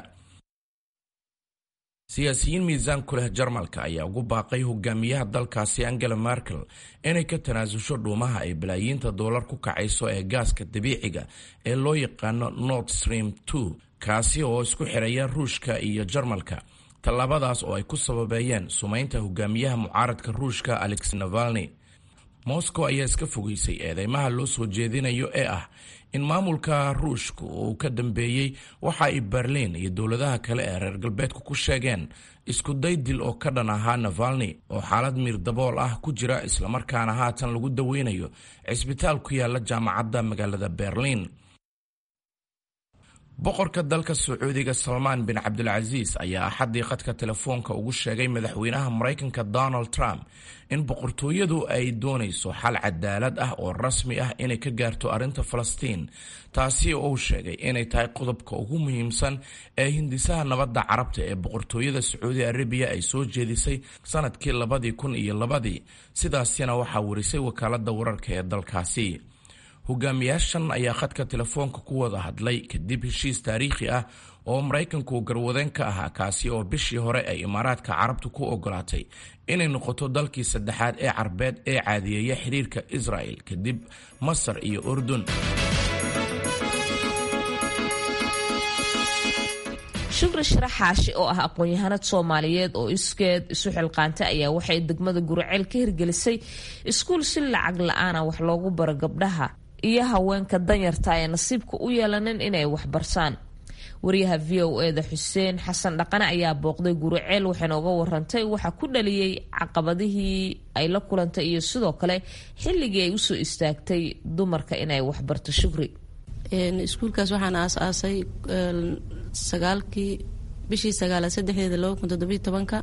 siyaasiyiin miisaan ku leh jarmalka ayaa ugu baaqay hogaamiyaha dalkaasi angela merkel inay ka tanaasusho dhuumaha ay balaayiinta doolar ku kacayso ee gaaska dabiiciga ee loo yaqaano nord stream two kaasi oo isku xiraya ruushka iyo jarmalka tallaabadaas oo ay ku sababeeyeen sumaynta hogaamiyaha mucaaradka ruushka alex navalni moscow ayaa iska fogeysay eedeymaha loo soo jeedinayo ee ah in maamulka ruushka uu ka dambeeyey waxa ay berliin iyo dowladaha kale ee reer galbeedku ku sheegeen isku day dil oo ka dhan ahaa navalni oo xaalad miir dabool ah ku jira islamarkaana haatan lagu daweynayo cisbitaal ku yaala jaamacadda magaalada berliin boqorka dalka sacuudiga salmaan bin cabdilcasiis ayaa axaddii khadka telefoonka ugu sheegay madaxweynaha maraykanka donald trump in boqortooyadu ay doonayso xal cadaalad ah oo rasmi ah inay ka gaarto arrinta falastiin taasi oo uu sheegay inay tahay qodobka ugu muhiimsan ee hindisaha nabadda carabta ee boqortooyada sacuudi arabiya ay soo jeedisay sanadkii labadii kun iyo labadii sidaasina waxaa warisay wakaaladda wararka ee dalkaasi hogaamiyaashan ayaa khadka telefoonka ku wada hadlay kadib heshiis taariikhi ah oo maraykanku garwadeen ka ahaa kaasi oo bishii hore ay imaaraadka carabtu ku ogolaatay inay noqoto dalkii saddexaad ee carbeed ee caadiyeeya xiriirka israel kadib masar iyo urdun shukri sharax xaashi oo ah aqoon-yahanad soomaaliyeed oo iskeed isu xilqaantay ayaa waxay degmada guriceel ka hirgelisay iskuul si lacag la-aana wax loogu baro gabdhaha iyo haweenka danyarta ee nasiibka u yeelanin inay waxbarsaan wariyaha v o eda xuseen xasan dhaqane ayaa booqday guriceel waxayna uga warantay waxaa ku dhaliyey caqabadihii ay la kulantay iyo sidoo kale xilligii ay usoo istaagtay dumarka inay waxbarto shukri iskuulkaas waxaan aas-aasay sagaalkii bishii sagaalaad saddexdeeda laba kun toddobiy tobanka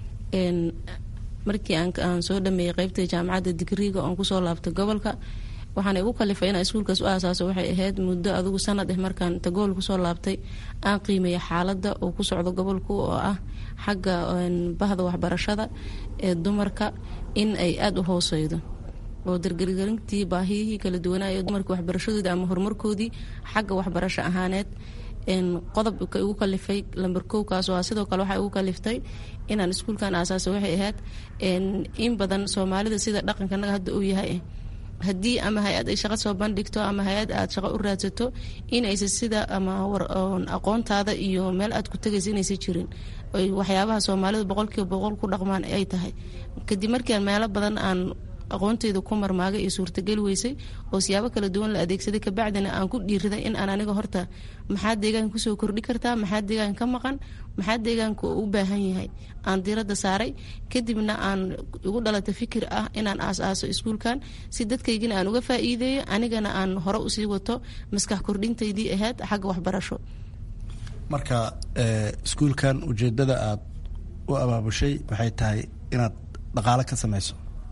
markii aan soo dhameeyey qeybta jaamacadda digriiga oon kusoo laabtay gobolka waxaana igu kalifay inaan iskuulkaas u aasaaso waxay ahayd muddo adigu sanad eh markaan inta gool kusoo laabtay aan qiimeeya xaaladda uu ku socdo gobolku oo ah xagga bahda waxbarashada ee dumarka in ay aada u hooseydo oo dargargarintii baahiyihii kala duwanaa ee dumarka waxbarashadoodii ama horumarkoodii xagga waxbarasho ahaaneed qodobka igu kalifay lamber kowkaas oo sidoo kale waxaa igu kaliftay inaan iskuulkan aasaasa waxay ahayd in badan soomaalida sida dhaqankanaga hadda uu yahay haddii ama hay-ad ay shaqo soo bandhigto ama hay-ad aad shaqo u raadsato inaysa sida ama aqoontaada iyo meel aad ku tegaysa inaysa jirin waxyaabaha soomaalidu boqolkiiba boqol ku dhaqmaan ay tahay kadib markiiaan meelo badan aan aqoonteyda ku marmaagay iyo suurtageli weysay oo siyaabo kala duwan la adeegsaday kabacdina aan ku dhiiriday in aan aniga horta maxaa deegaanka kusoo kordhi kartaa maxaa deegaanka ka maqan maxaa deegaanka u baahan yahay aan diiradda saaray kadibna aan igu dhalata fikir ah inaan aas-aaso iskuulkan si dadkaygina aan uga faa'iideeyo anigana aan hore usii wato maskax kordhintaydii ahayd xagga waxbarasho marka iskuulkan ujeedada aad u abaabushay waxay tahay inaad dhaqaale ka samayso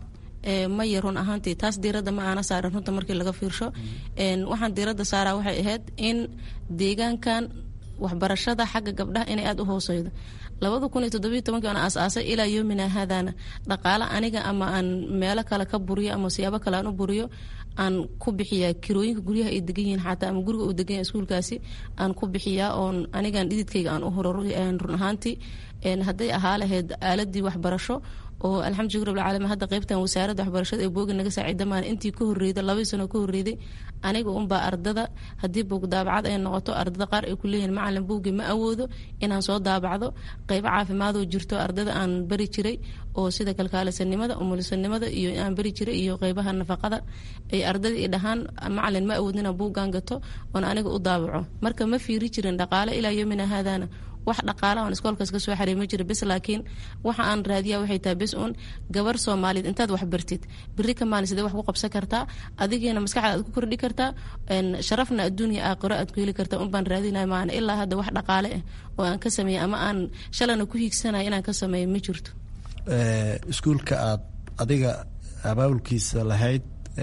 maya run ahaantii taas diiradda ma aana saarin runta markii laga fiirsho waxaan diiradda saaraa waxay ahayd in deegaankan waxbarashada xagga gabdhaha inay aada u hooseydo labada kun iyo toddobiyo tobankii aan aas-aasay ilaa yoomina haadaana dhaqaale aniga ama aan meelo kale ka buriyo ama siyaabo kale aan u buriyo aan ku bixiyaa kirooyinka guryaha ay degan yihiin xataa ama guriga uu degan yahay iskuulkaasi aan ku bixiyaa oon anigan dhididkayga aan u huro run ahaantii hadday ahaa lahayd aaladii waxbarasho oo alxamdulilah rabbil caalamiin hadda qaybtan wasaaradda waxbarashada ee booga naga saaciida maan intii ka horreyday labadii sano ka horreyday aniga unbaa ardada haddii buug daabacad ay noqoto ardada qaar ay ku leeyihiin macalin buuggii ma awoodo inaan soo daabacdo qaybo caafimaadoo jirto ardada aan bari jiray oo sida kalkaalisanimada umulisanimada iyo aan bari jiray iyo qaybaha nafaqada ay ardada i dhahaan macalin ma awoodin inaan buuggaan gato oon aniga u daabaco marka ma fiiri jirin dhaqaale ilaa yomina haadaana wax dhaqaala aan iskoolkaas ka soo xaray ma jira bes laakiin waxa aan raadiyaa waxay tahay bes uun gabar soomaaliyeed intaad wax bartid beri ka maalin sidee wax ku qabsan kartaa adigiina maskaxda aad ku kordhi kartaa sharafna adduuniya aakhiro aad ku heli kartaa un baan raadinaya maana ilaa hadda wax dhaqaale ah oo aan ka sameeyey ama aan shalana ku hiigsanaya inaan ka sameeyo ma jirto iskuulka aad adiga abaabulkiisa lahayd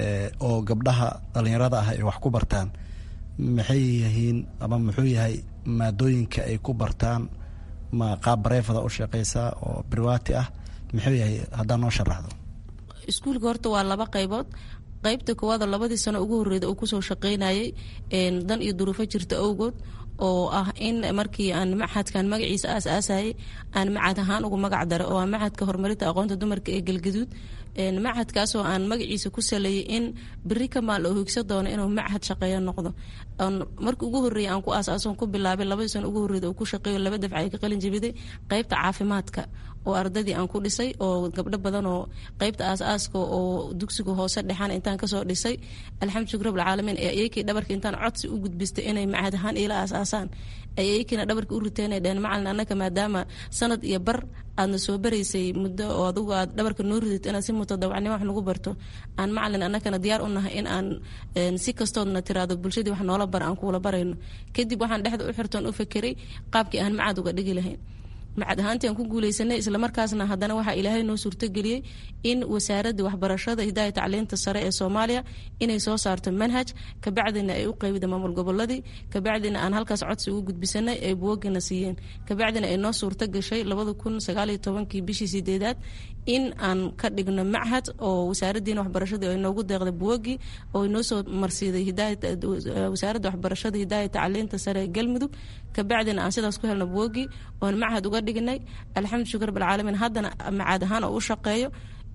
oo gabdhaha dhallinyarada ah ay wax ku bartaan maxay yihiin ama muxuu yahay maadooyinka ay ku bartaan ma qaab bareefada u shaqeysaa oo birwaati ah muxuu yahay haddaa noo sharaxdo iskuulka horta waa laba qaybood qaybta koowaadoo labadii sano ugu horreyda uu kusoo shaqeynayay dan iyo duruufo jirta awgood oo ah in markii aan maxadkan magaciisa aas aasayay aan macad ahaan ugu magac dara oo ah macadka horumarinta aqoonta dumarka ee galgaduud macadkaasoo aan magaciisa ku saleeyay in beri ka maal oo higsa doono inuu macad shaqeeyo noqdo markii ugu horreeyay aan ku aasaason ku bilaabay labadii sano ugu horreyda oo ku shaqeeyo laba dafca ay ka qalin jabiday qaybta caafimaadka oo ardadii aan ku dhisay oo gabdho badan oo qaybta aas-aaska oo dugsiga hoose dhexaan intaan kasoo dhisay alxamdulilah rabbil caalamiin ee ayakii dhabarka intaan codsi u gudbistay inay macad ahaan iila aas-aasaan ay ayakiina dhabarka u riteen ay dheheen macalin annaka maadaama sanad iyo bar aadna soo baraysay muddo oo adugu aad dhabarka noo ridid inaad si mutadawacnimo wax nagu barto aan macalin annakana diyaar u nahay in aan si kastoodna tiraado bulshadii wax noola bara aan kuula barayno kadib waxaan dhexda u xirtoon u fakeray qaabkii aan macad uga dhigi lahayn macad ahaantii aan ku guuleysanay islamarkaasna haddana waxaa ilaahay noo suurtogeliyey in wasaaradda waxbarashada hidaaya tacliinta sare ee soomaaliya inay soo saarto manhaj kabacdina ay u qeybida maamul goboladii kabacdina aan halkaas codsi ugu gudbisanay ay buwagina siiyeen kabacdina ay noo suurto gashay labada kun sagaaliyo tobankii bishii sideedaad in aan ka dhigno machad oo wasaaraddiina waxbarashadii ay noogu deeqday buwagii oo noo soo marsiiday wasaaradda waxbarashada hidaaya tacliinta sare ee galmudug kabacdina aan sidaas ku helno buwagii oon machad uga dhignay alxamdu shukr rabbilcaalamiin haddana macaad ahaan oo u shaqeeyo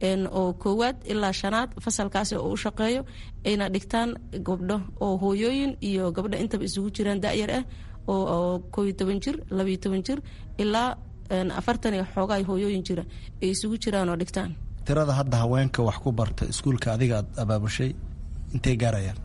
oo koowaad ilaa shanaad fasalkaasi oo u shaqeeyo ayna dhigtaan gabdho oo hooyooyin iyo gabdho intaba isugu jiraan da-yar ah oo kooiyo toban jir labayo toban jir ilaa afartan iyo xoogaa hooyooyin jira ay isugu jiraan oo dhigtaan tirada hadda haweenka wax ku barta iskuulka adiga aad abaabushay intay gaarayaan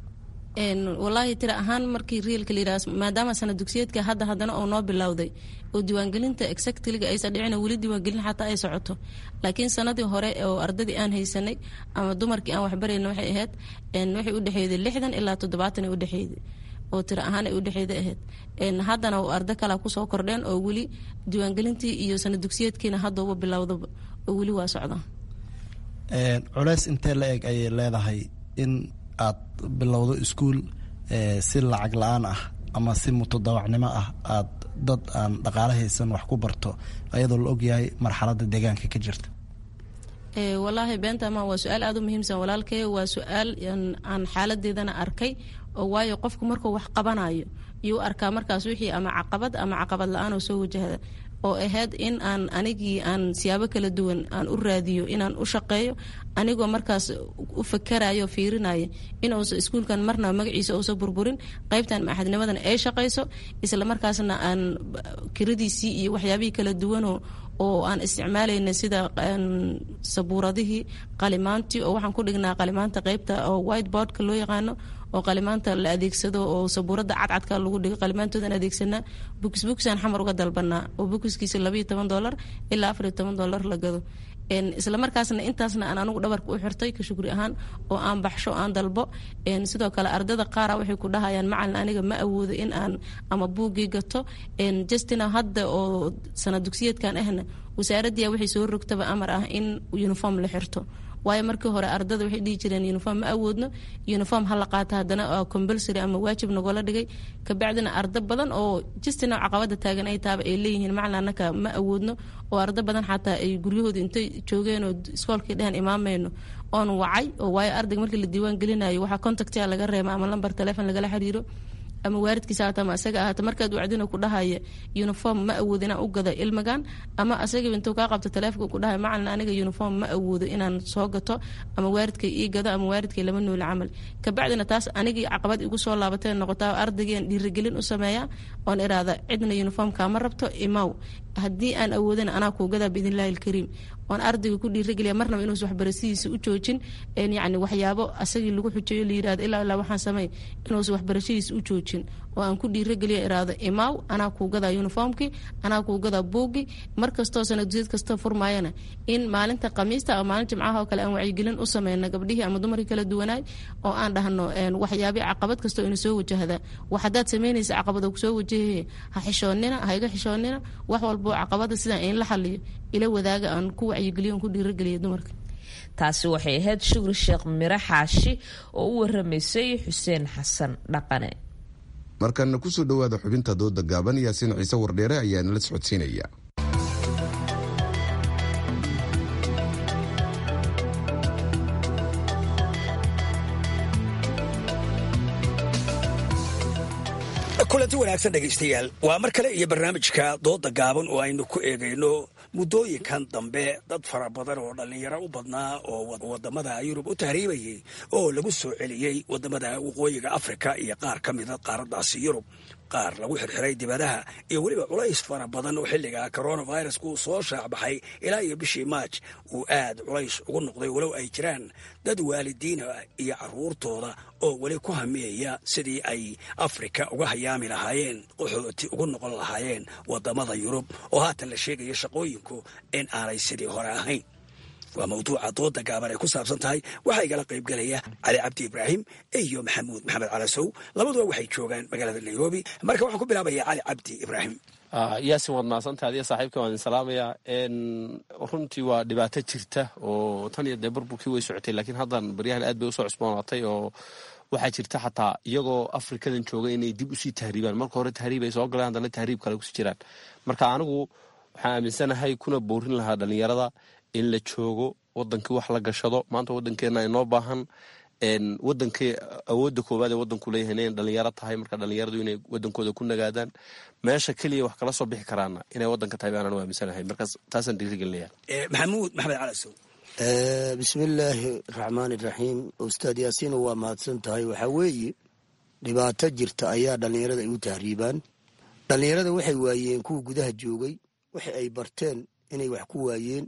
walaahi tira ahaan markii riilka layidhaha maadaama sana dugsiyeedka hadda haddana oo noo bilowday oo diiwaangelinta exactliga aysan dhicin weli diiwaangelin xataa ay socoto laakiin sanadii hore oo ardadii aan haysanay ama dumarkii aan waxbarayna waxay ahayd waxay u dhexeeyday lixdan ilaa toddobaatan ay udhexeeyday oo tiro ahaan ay udhexeeda ahayd haddana ardo kalea kusoo kordheen oo weli diiwaangelintii iyo sana dugsiyeedkiina haddauba bilowdaba oo weli waa socda culeys intee la eg ayay leedahay in aad bilowdo iskuul si lacag la-aan ah ama si mutadawacnimo ah aad dad aan dhaqaale haysan wax ku barto ayadoo la ogyahay marxaladda deegaanka ka jirta walaahi beentama waa su-aal aada u muhiimsan walaalkay waa su-aal aan xaaladeedana arkay oo waayo qofku markuu wax qabanayo iyuu arkaa markaas wixii ama caqabad ama caqabad la-aan oo soo wajahda oo ahayd in aan anigii aan siyaabo kala duwan aan u raadiyo inaan u shaqeeyo anigoo markaas u fakarayo fiirinaya inuusa iskuulkan marna magaciisa uusa burburin qaybtan maxadnimadan ay shaqayso isla markaasna aan kiradiisii iyo waxyaabihii kala duwanoo oo aan isticmaalayna sida sabuuradihii qalimaantii oo waxaan ku dhignaa qalimaanta qaybta oo whiteboardka loo yaqaano oo qalimaanta la adeegsado oo sabuurada cadcadka lagu dhigo qalimaantoodan adeegsanaa bukis bukisaan xamar uga dalbanaa oo bukiskiisa labaiyo toban dolar ilaa afariyo toban dolar la gado isla markaasna intaasna aan anigu dhabarka u xirtay ka shukri ahaan oo aan baxsho aan dalbo sidoo kale ardada qaara waxay ku dhahayaan macalin aniga ma awoodo in aan ama buuggii gato justina hadda oo sana dugsiyeedkan ahna wasaaraddiya waxay soo rogtaba amar ah in uniform la xirto waayo markii hore ardada waxay dhihi jireen uniform ma awoodno uniform ha la qaata haddana compulsory ama waajib nagoola dhigay kabacdina ardo badan oo justina caqabada taagan ay taaba ay leeyihiin macalin annaka ma awoodno oo ardo badan xataa ay guryahooda intay joogeen oo iskoolkii dhehen imaamayno oon wacay oo waayo ardayga markii la diiwaan gelinayo waxaa contactia laga reema ama lambar telefon lagala xiriiro ama waaridkiisa haata ama asaga ahaata markaad wacdina ku dhahaya uniform ma awoodo inaan u gado ilmigan ama asaga intuu kaa qabto taleefonka ku dhahaya macalin aniga uniform ma awoodo inaan soo gato ama waaridkay ii gado ama waaridkay lama nooli camal kabacdina taas anigii caqabad igu soo laabatay noqotaa ardaygiian dhiirigelin u sameeyaa oon iraada cidna uniform kaama rabto imaw haddii aan awoodana anaa kuu gadaa biidnillahi alkariim oon ardayga ku dhiirageliya marnaba inuusa waxbarashadiisa u joojin yani waxyaabo asagii lagu xujeeyo la yirahdo ilaa ilaa waxaan samey inuusa waxbarashadiisa u joojin oo aan ku dhiirageliya iraado imaaw anaa kuu gadaa uniformkii anaa kuu gadaa buuggii mar kastoo sanadusiyad kastoo furmaayana in maalinta khamiista ama maalin jimcaha oo kale aan wacyigelin u sameyno gabdhihii ama dumarkii kala duwanaay oo aan dhahno waxyaabii caqabad kastoo ina soo wajahda wax haddaad samaynaysa caqabado kusoo wajahaye ha xishoonina ha iga xishoonina wax walboo caqabada sidaan in la xaliyo ila wadaaga aan ku wacyigeliyo aan ku dhiirageliya dumarka taasi waxay ahayd shukri sheekh mire xaashi oo u waramaysay xuseen xasan dhaqane markana kusoo dhowaada xubinta dooda gaaban yaasiin ciise wardheere ayaa nala socodsiinaya kulanti wanaagsan dhegaystayaal waa mar kale iyo barnaamijka dooda gaaban oo aynu ku eegayno muddooyinkan dambe dad fara badan oo dhallinyaro u badnaa oo wadamada yurub u tahriibayay oo lagu soo celiyey wadamada waqooyiga afrika iyo qaar ka mida qaaradaasi yurub qaar lagu xirxiray dibadaha iyo weliba culays fara badan oo xilliga coronavirus uu soo shaacbaxay ilaa iyo bishii maaj uu aad culays ugu noqday walow ay jiraan dad waalidiina iyo caruurtooda oo weli ku hamiyaya sidii ay afrika uga hayaami lahaayeen qaxooti ugu noqon lahaayeen wadamada yurub oo haatan la sheegaya shaqooyinku in aanay sidii hore ahayn waa mawduuca dooda gaaban ay ku saabsan tahay waxaa igala qaybgelaya cali cabdi ibraahim iyo maxamuud maxamed calasow labaduba waxay joogaan magaalada nairobi marka waxaan ku bilaabaya cali cabdi ibraahim yaasin waad mahadsantaha adiga saaxiibka waan idin salaamayaa runtii waa dhibaato jirta oo tan iyo dee burburkii way socotay laakiin haddan baryahan aad bay usoo cusboonaatay oo waxaa jirta xataa iyagoo afrikadan jooga inay dib usii tahriibaan marka hore tahriib ay soo galeen haddana tahriib kale kusii jiraan marka anigu waxaan aaminsanahay kuna boorin lahaa dhalinyarada in la joogo wadankii wax la gashado maanta wadankeena inoo baahan wadankii awooda koowaad ee wadanku leeyahay inay dhalinyaro tahay marka dhalinyaradu inay wadankooda ku nagaadaan meesha keliya wax kala soo bixi karaana inay wadanka tahay baanaan u aaminsanahay markaas taasaan dhiirigelinaya maxamuud maxamed calasow bismillaahi raxmaan iraxiim ustaad yaasiino waa mahadsan tahay waxaa weeye dhibaato jirta ayaa dhallinyarada ay u tahriibaan dhallinyarada waxay waayeen kuwa gudaha joogay waxa ay barteen inay wax ku waayeen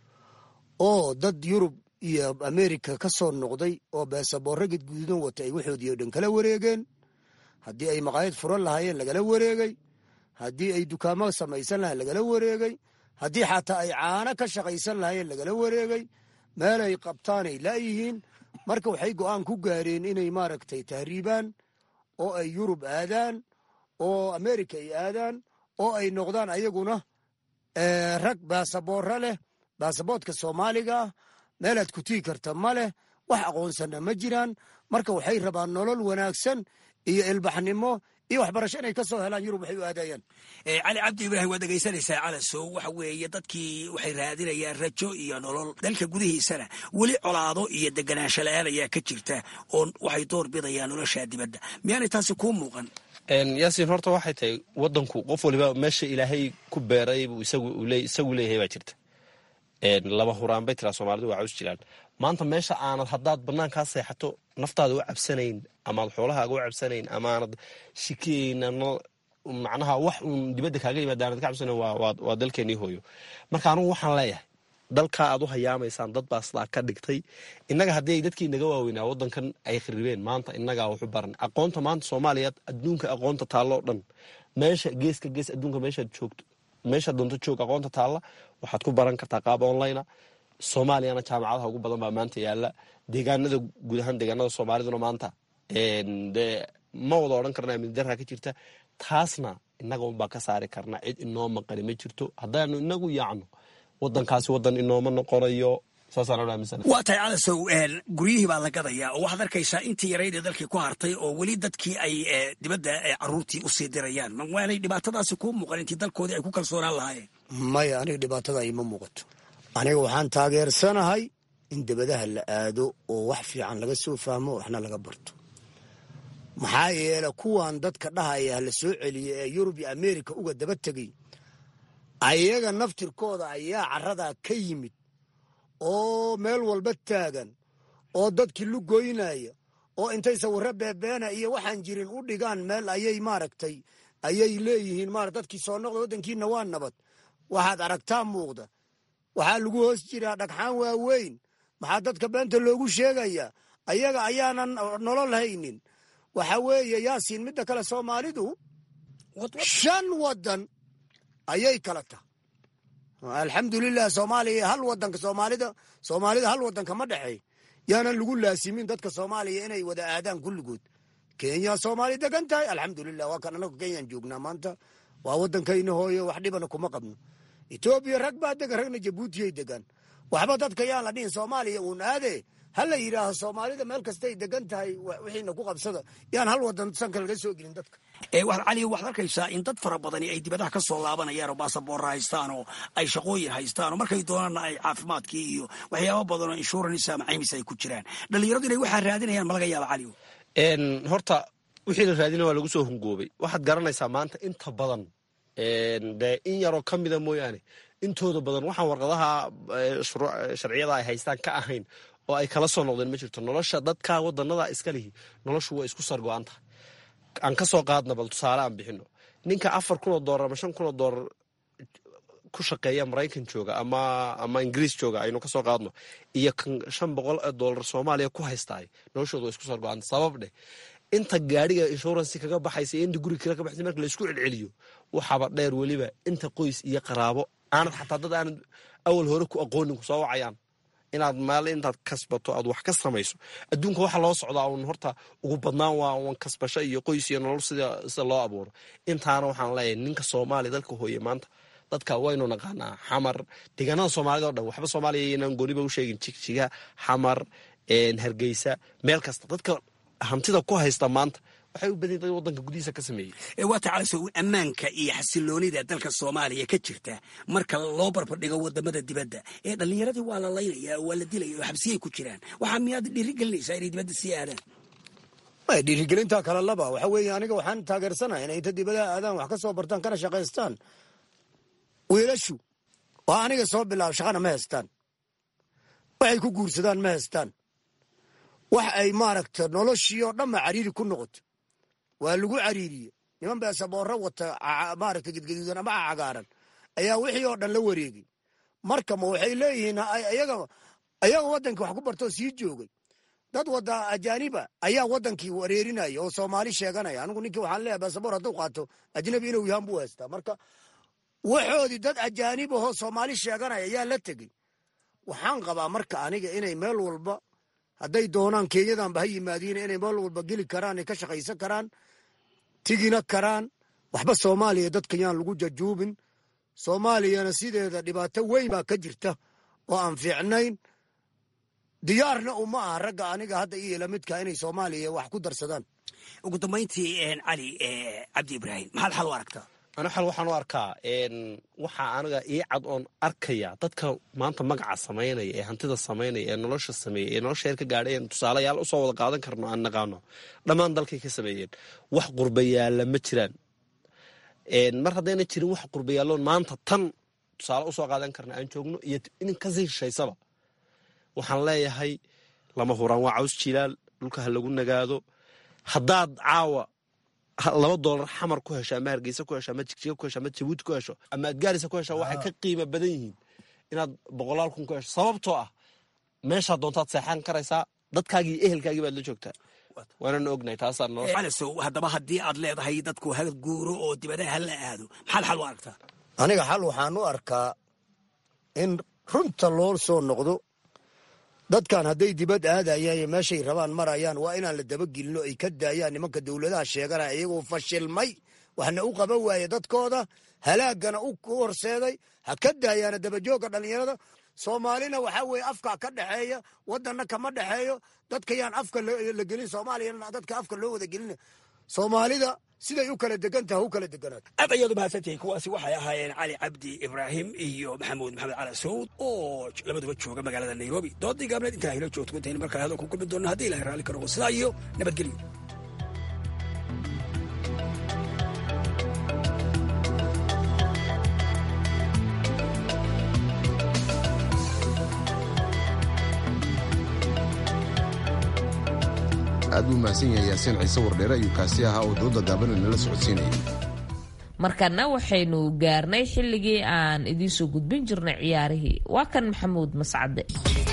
oo dad yurub iyo amerika ka soo noqday oo beesaboorro gadgududan wata ay waxoodii o dhan kala wareegeen haddii ay maqaayad furan lahaayeen lagala wareegay haddii ay dukaamo samaysan lahayen lagala wareegay haddii xataa ay caano ka shaqaysan lahaayeen lagala wareegay meelay qabtaanay laayihiin marka waxay go'aan ku gaareen inay maaragtay tahriibaan oo ay yurub aadaan oo amerika ay aadaan oo ay noqdaan ayaguna rag baasaboorro leh baasaboodka soomaaliga ah meelaad ku tigi karta ma leh wax aqoonsanna ma jiraan marka waxay rabaan nolol wanaagsan iyo ilbaxnimo iyo waxbarasho inay ka soo helaan yurub waxay u aadayaan cali cabdi ibraahim waad dhegaysanaysaa calasow waxa weeye dadkii waxay raadinayaan rajo iyo nolol dalka gudihiisana weli colaado iyo deganaansho la-aan ayaa ka jirta oo waxay door bidayaan nolosha dibadda miyaanay taasi kuu muuqan yaasiin horta waxay tahay wadanku qof waliba meesha ilaahay ku beeray buu isagu leeyahay baa jirta laba huraan bay tiraa soomaalidu waa caws jiraan maanta meesha aanad haddaad banaankaa seexato naftaada u cabsanayn amaad xoolahaaga u cabsanayn amaanad shikeyn macnaha wax uun dibadda kaaga yimaada aanad ka cabsanayn waa dalkeenii hooyo marka anugu waxaan leeyahay dalkaa aad u hayaamaysaan dad baa sidaa ka dhigtay innaga haddii ay dadkii naga waaweynaa wadankan ay kharibeen maanta innagaa waxu baran aqoonta maanta soomaaliya adduunka aqoonta taalloo dhan meesha geeska gees adduunka meeshaad joogto meesha doonto joog aqoonta taalla waxaad ku baran kartaa qaab online soomaaliyana jaamacadaha ugu badan baa maanta yaala deegaanada guud ahaan deegaanada soomaaliduna maanta de ma wada odhan karna amnidaraa ka jirta taasna innaga unbaa ka saari karna cid inoo maqani ma jirto haddaanu inagu yaacno wadankaasi wadan inooma noqonayo waa tahay calasow guryihii baa la gadayaa oo waxaad arkaysaa intii yarayd ee dalkii ku hartay oo weli dadkii ay dibadda caruurtii usii dirayaan waanay dhibaatadaasi kuu muuqan intii dalkoodii ay ku kalsoonaan lahaayeen maya aniga dhibaatada ima muuqato aniga waxaan taageersanahay in dibadaha la aado oo wax fiican laga soo fahmo waxna laga barto maxaa yeele kuwan dadka dhahaya la soo celiya ee yurub iyo amerika uga daba tegay ayaga naftirkooda ayaa caradaa ka yimid oo meel walba taagan oo dadkii lugoynaya oo intay sawirro beebeena iyo waxaan jirin u dhigaan meel ayay maaragtay ayay leeyihiin mara dadkii soo noqda waddankiina waa nabad waxaad aragtaa muuqda waxaa lagu hoos jiraa dhagxaan waaweyn maxaa dadka beenta loogu sheegayaa ayaga ayaanan nolol haynin waxa weeye yaasiin midda kale soomaalidu shan wadan ayay kala tahay alxamdulilah soomaaliya hal wadanka soomaalida soomaalida hal wadanka ma dhexey yaanan lagu laasimin dadka soomaaliya inay wada aadaan kulligood kenya soomaali degan tahay alxamdulilah waa kan anagu kenyaan joognaa maanta waa wadankayna hooyo wax dhibana kuma qabno etoobiya rag baa degan ragna jabuutiyay degan waxba dadka yaan la dhihin soomaaliya uun aade ha la yidhaaho soomaalida meel kastay degan tahay wixiina ku qabsada yaan hal wadan sanka laga soo gelin dadka cali waxaad arkaysaa in dad fara badani ay dibadaha ka soo laabanayaan oo baasaboorra haystaan oo ay shaqooyin haystaan oo markay doonaanna ay caafimaadkii iyo waxyaaba badan oo insurance ama caymis ay ku jiraan dhalinyaradu inay waxaa raadinayaan ma laga yaaba cali horta wixii la raadina waa lagu soo hungoobay waxaad garanaysaa maanta inta badan dee in yaroo ka mida mooyaane intooda badan waxaan warqadaha sharciyada ay haystaan ka ahayn oo ay kala soo noqdeen ma jirto nolosha dadka wadanada iska lihi noloshu waa isku sargo-an tahay aan ka soo qaadna bal tusaale aan bixino ninka afar kunoo doolar ama shan kunoo doolar ku shaqeeya maraykan jooga ama ama ingiriis jooga aynu kasoo qaadno iyo kan shan boqol ee doolar soomaaliya ku haystaay noloshooda waa isku sargo-an sabab dheh inta gaadhiga inshuransi kaga baxaysa iyo inta guriga kale ka baxaysa marka laisku celceliyo waxaaba dheer weliba inta qoys iyo qaraabo aanad xataa dad aanad awal hore ku aqoonin ku soo wacayaan inaad maal intaad kasbato aad wax ka samayso adduunka waxa loo socdaa un horta ugu badnaan waa un kasbasho iyo qoys iyo nolol sida sida loo abuuro intaana waxaan leeyahay ninka soomaaliya dalka hooye maanta dadka waynu naqaanaa xamar deegaanada soomaalida o dhan waxba soomaaliya inaan gooniba u sheegin jigjiga xamar hargeysa meel kasta dadka hantida ku haysta maanta waxay u badan dad wadanka gudihiisa ka sameeyey waa tacalaso ammaanka iyo xasiloonida dalka soomaaliya ka jirta marka loo barbardhigo wadamada dibadda ee dhallinyaradii waa la laynaya waa la dilaya oo xabsiyay ku jiraan waxaa miyaad dhiirigelinaysaa inay dibadda sii aadaan dhiirigelinta kale laba waxa weeye aniga waxaan taageersanahay inay inta dibadaha aadaan wax ka soo bartaan kana shaqaystaan wiilashu oo aniga soo bilaabo shaqana ma haystaan waxay ku guursadaan ma haystaan wax ay maaragta noloshii oo dhanba cariiri ku noqoto waa lagu cariiriye niman beesaboorro wata maaragta gedgaduudan ama cagaaran ayaa wixii oo dhan la wareegay marka ma waxay leeyihiin ayaga ayaga waddankii wax ku bartoo sii joogay dad wada ajaaniba ayaa wadankii wareerinaya oo soomaali sheeganaya anigu ninkii waxaan leeyahay beesaboor hadduu qaato ajnabi inuu yahan buu haystaa marka waxoodii dad ajaanib ahoo soomaali sheeganaya ayaa la tegey waxaan qabaa marka aniga inay meel walba hadday doonaan kenyadanba ha yimaadiin inay meel walba geli karaan ay ka shaqaysan karaan tigina karaan waxba soomaaliya dadkan yaan lagu jajuubin soomaaliyana sideeda dhibaato weyn baa ka jirta oo aan fiicnayn diyaarna uma aha ragga aniga hadda iyo lamidka inay soomaaliya wax ku darsadaan ugu dambayntii cali cabdi ibraahim maxaad xal u aragtaa ana xal waxaan u arkaa waxaa aniga ii cad oon arkaya dadka maanta magaca samaynaya ee hantida samaynaya ee nolosha sameeya ee nolosha heer ka gaadhay een tusaalayaal usoo wada qaadan karno aan naqaano dhammaan dalkay ka sameeyeen wax qurbayaalla ma jiraan mar haddayna jirin wax qurbayaalloon maanta tan tusaale usoo qaadan karna aan joogno iyo inin kasii shishaysaba waxaan leeyahay lama huraan waa caws jilaal dhulka ha lagu nagaado haddaad caawa laba doolar xamar ku hesho ama hargeysa ku hesho ama jigjiga ku hesho ama jabuuti ku hesho ama adgaarisa ku hesho waxay ka qiimo badan yihiin inaad boqolaal kun ku hesho sababtoo ah meeshaa doontaad seexan karaysaa dadkaagii iyo ehelkaagii baad la joogtaa waanana ognahay taasaa nolosha calisow haddaba haddii aad leedahay dadku ha guuro oo dibadaha hala aado maxaad xal u aragtaa aniga xal waxaan u arkaa in runta loo soo noqdo dadkan hadday dibad aadayaan iyo meeshay rabaan marayaan waa inaan la dabagelino ay ka daayaan nimanka dowladaha sheeganaya iyagoo fashilmay waxna u qaban waaye dadkooda halaagana u horseeday ha ka daayaana dabajoogga dhallinyarada soomaalina waxaa weeye afka ka dhexeeya wadanna kama dhexeeyo dadka yaan afka la gelin soomaaliyana dadka afka loo wada gelina soomaalida siday u kala degantaha u kala deganaato aad ayaad umahadsantihiin kuwaasi waxay ahaayeen cali cabdi ibraahim iyo maxamuud maxamed cali sawd oo labaduba jooga magaalada nairobi doodii gaabneed intaa hilo joogto intaynu markale hadal ku kulmi doonna haddii ilahay raalli ka noqo sidaa iyo nabadgelyo aad buu mahadsan yahay yaasiin ciise wardheere ayuu kaasi ahaa oo dooda gaabana nala socodsiinayay markana waxaynu gaarnay xilligii aan idiinsoo gudbin jirnay ciyaarihii waa kan maxamuud mascade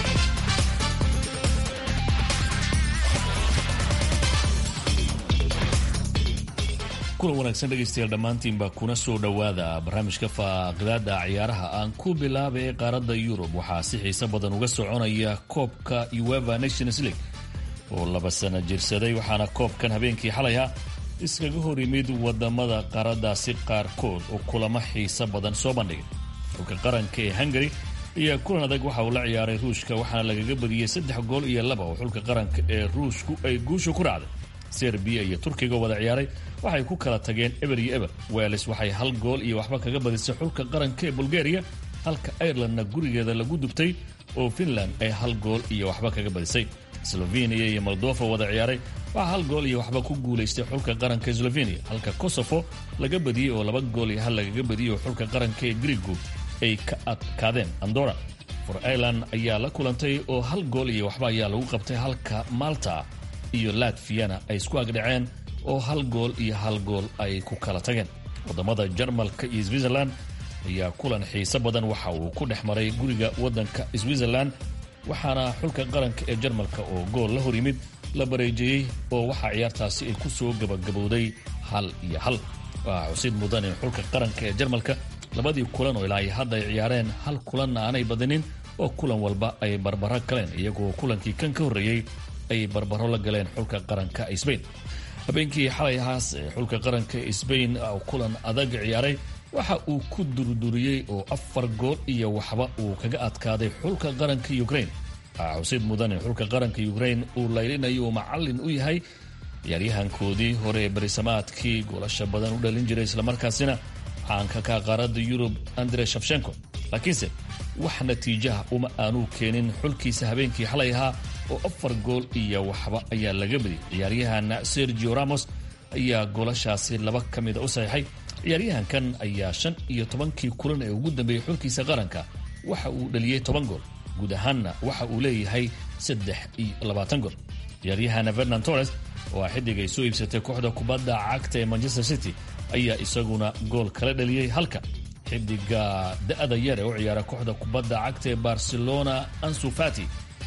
kulan wanaagsan dhegaystayaal dhammaantiinba kuna soo dhowaada barnaamijka faaqidaada ciyaaraha aan ku bilaaba ee qaaradda yurub waxaa si xiise badan uga soconaya koobka ueva nations league oo laba sano jirsaday waxaana koobkan habeenkii xalayha iskaga hor yimid wadamada qaaradaasi qaarkood oo kulamo xiiso badan soo bandhigay xulka qaranka ee hungari ayaa kulan adag waxa uu la ciyaaray ruushka waxaana lagaga badiyey saddex gool iyo laba oo xulka qaranka ee ruushku ay guusha ku raacday serbiya iyo turkiga wada ciyaaray waxay ku kala tageen eber iyo eber weles waxay hal gool iyo waxba kaga badisay xulka qaranka ee bulgariya halka irelandna gurigeeda lagu dubtay oo finland ay hal gool iyo waxba kaga badisay sloveniya iyo moldova wada ciyaaray waxaa hal gool iyo waxba ku guulaystay xulka qaranka sloveniya halka kosofo laga badiyey oo laba gool iyo hal lagaga badiyey oo xulka qaranka ee grigu ay ka adkaadeen andora for ireland ayaa la kulantay oo hal gool iyo waxba ayaa lagu qabtay halka malta iyo latviyana ay isku agdhaceen oo hal gool iyo hal gool ay ku kala tageen wadamada jarmalka iyo switzerland ayaa kulan xiiso badan waxa uu ku dhex maray guriga wadanka switzerland waxaana xulka qaranka ee jarmalka oo gool la hor yimid la bareejeeyey oo waxaa ciyaartaasi ay ku soo gabagabowday hal iyo hal waxaa xusid mudan in xulka qaranka ee jarmalka labadii kulan oo ilaa ay hadda ay ciyaareen hal kulanna aanay badinin oo kulan walba ay barbaro galeen iyagoo kulankii kan ka horreeyey ay barbaro la galeen xulka qaranka sbain habeenkii xalay ahaas ee xulka qaranka sbain kulan adag ciyaaray waxa uu ku durduriyey oo afar gool iyo waxba uu kaga adkaaday xulka qaranka ukrain waxaa xusid mudan in xulka qaranka ukrain uu laylinayo uu macallin u yahay ciyaaryahankoodii hore ee barisamaadkii goolasha badan u dhalin jiray islamarkaasina caanka ka qaaradda yurub andre shafshenko laakiinse wax natiijaha uma aanuu keenin xulkiisa habeenkii xalay ahaa oo afar gool iyo waxba ayaa laga badiyay ciyaaryahan sergio ramos ayaa goolashaasi laba ka mida u saxiixay ciyaaryahankan ayaa shan iyo tobankii kulan ee ugu dambeeyey xulkiisa qaranka waxa uu dhaliyey toban gool guud ahaanna waxa uu leeyahay saddex iyo labaatan gool ciyaaryahan fernan torres oo ah xiddig ay soo iibsatay kooxda kubadda cagta ee manchester city ayaa isaguna gool kala dhaliyey halka xidiga da-da yar ee u ciyaara kooxda kubadda cagta ee barcelona ansufati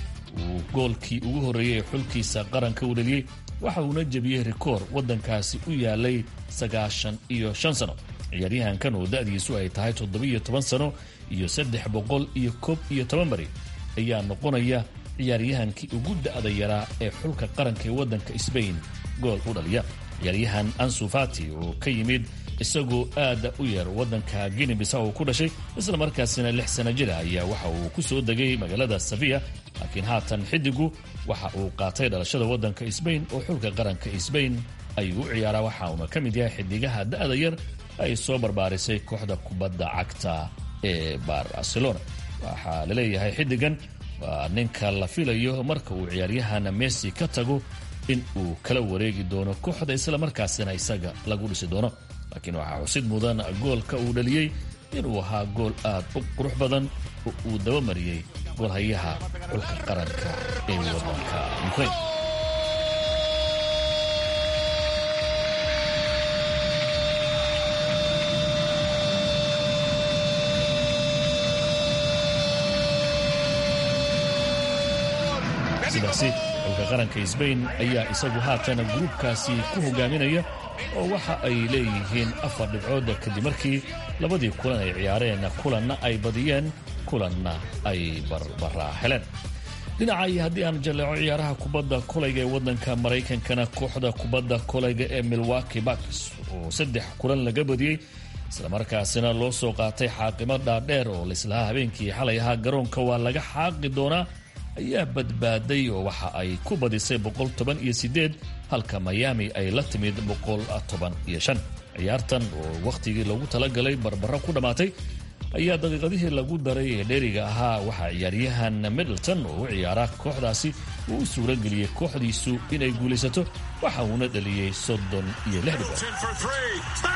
uu goolkii ugu horreeyey ee xulkiisa qaranka u dhaliyey waxa uuna jebiyey rikoor waddankaasi u yaalay sagaashan iyo shan sano ciyaaryahankan oo da-diisu ay tahay toddobiyo toban sano iyo saddex boqol iyo koob iyo toban bari ayaa noqonaya ciyaaryahankii ugu da-da yaraa ee xulka qaranka ee waddanka sbain gool u dhaliya ciyaaryahan ansufati oo ka yimid isagoo aada u yar waddanka guine bisaw uu ku dhashay isla markaasina lix sana jira ayaa waxa uu ku soo degay magaalada safiya laakiin haatan xidigu waxa uu qaatay dhalashada waddanka sbain oo xulka qaranka sbain ayuu u ciyaaraa waxa uuna ka mid yahay xidigaha da'da yar ay soo barbaarisay kooxda kubadda cagta ee barcelona waxaa la leeyahay xidigan waa ninka la filayo marka uu ciyaaryahana messi ka tago in uu kala wareegi doono kooxda islamarkaasina isaga lagu dhisi doono laakiin waxaa xusid mudan goolka uu dhaliyey inuu ahaa gool aad u qurux badan oo uu dabamariyey goolhayaha xulka qaranka ee waddanka ukraine sidaasi xulka qaranka sbain ayaa isagu haatan gruubkaasi ku hogaaminaya oo waxa ay leeyihiin afar dhibcooda kadib markii labadii kulan ay ciyaareen kulanna ay badiyeen kulanna ay barbaraa heleen dhinaca iyo haddii aan jalleeco ciyaaraha kubadda kolayga ee waddanka maraykankana kooxda kubadda kolayga ee milwaki bucks oo saddex kulan laga badiyey islamarkaasina loo soo qaatay xaaqimo dhaadheer oo laislahaa habeenkii xalay ahaa garoonka waa laga xaaqi doonaa ayaa badbaaday oo waxa ay ku badisay boqol toban iyo sideed halka miami ay la timid boqol toban iyo shan ciyaartan oo wakhtigii loogu talagalay barbaro ku dhammaatay ayaa daqiiqadihii lagu daray ee dheeriga ahaa waxaa ciyaaryahan middleton oo u ciyaara kooxdaasi uu u suura geliyey kooxdiisu inay guulaysato waxa uuna dhaliyey soddon iyo lix dhibood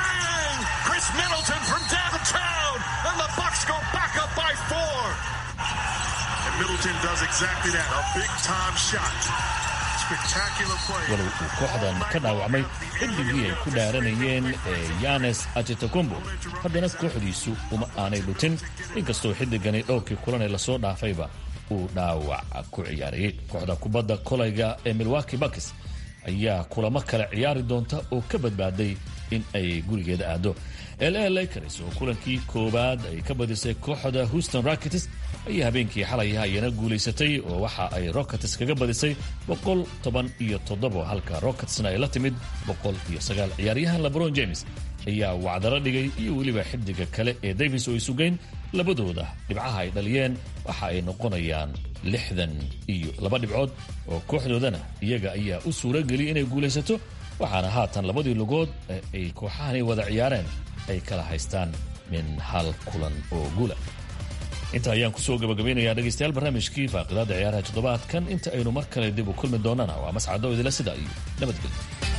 Middleton does exactly that. A big time shot. Spectacular play. walow uu kooxdan ka dhaawacmay xilligii ay ku dhaaranayeen ee yanes ajetokombo haddana kooxdiisu uma aanay dhutin inkastoo xiddigani dhowrkii kulan ee lasoo dhaafayba uu dhaawac ku ciyaarayey kooxda kubadda kolayga ee milwaki bucks ayaa kulamo kale ciyaari doonta oo ka badbaaday in ay gurigeeda aado la lakers oo kulankii koowaad ay ka badisay kooxda houston rockets ayaa habeenkii xalay ayana guulaysatay oo waxa ay rockets kaga badisay boqol toban iyo toddobo halka rocketsna ay la timid boqol iyo sagaal ciyaaryahan lebron james ayaa wacdalo dhigay iyo weliba xidiga kale ee davis oo isugeyn labadooda dhibcaha ay dhaliyeen waxa ay noqonayaan lixdan iyo laba dhibcood oo kooxdoodana iyaga ayaa u suura geliyay inay guulaysato waxaana haatan labadii lugood ee ay kooxahani wada ciyaareen ay kala haystaan min hal kulan oo guula inta ayaan kusoo gabagabaynayaa dhegaystayaal barnaamijkii faaqidaada ciyaaraha toddobaadkan inta aynu mar kale dib u kulmi doonana waa mascado idila sida iyo nabadgelyo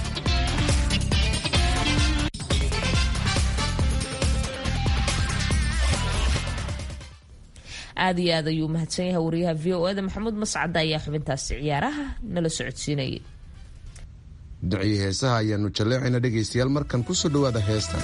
aad iyo aad ayuu mahadsan yahay wariyaha v o eda maxamuud mascada ayaa xubintaasi ciyaaraha nala socodsiinayay ducii heesaha ayaanu jalleecayna dhegaystayaal markan kusoo dhowaada heestan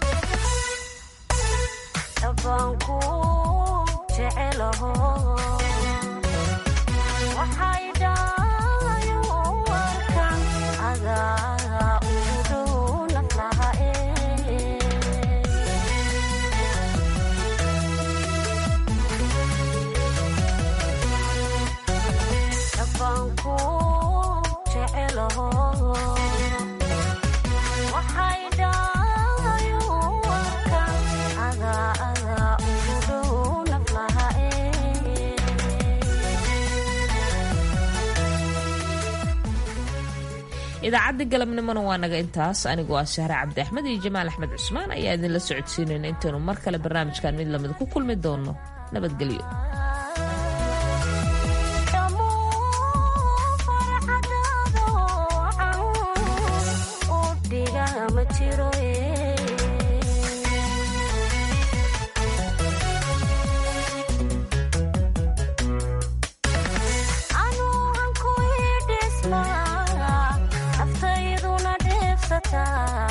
idaacadda galabnimona waa naga intaas anigoo ah shahre cabdi axmed iyo jamaal axmed cusmaan ayaa idinla socodsiinayna intaynu mar kale barnaamijkan mid lamid ku kulmi doono nabadgelyo naftayaduna dheefsataa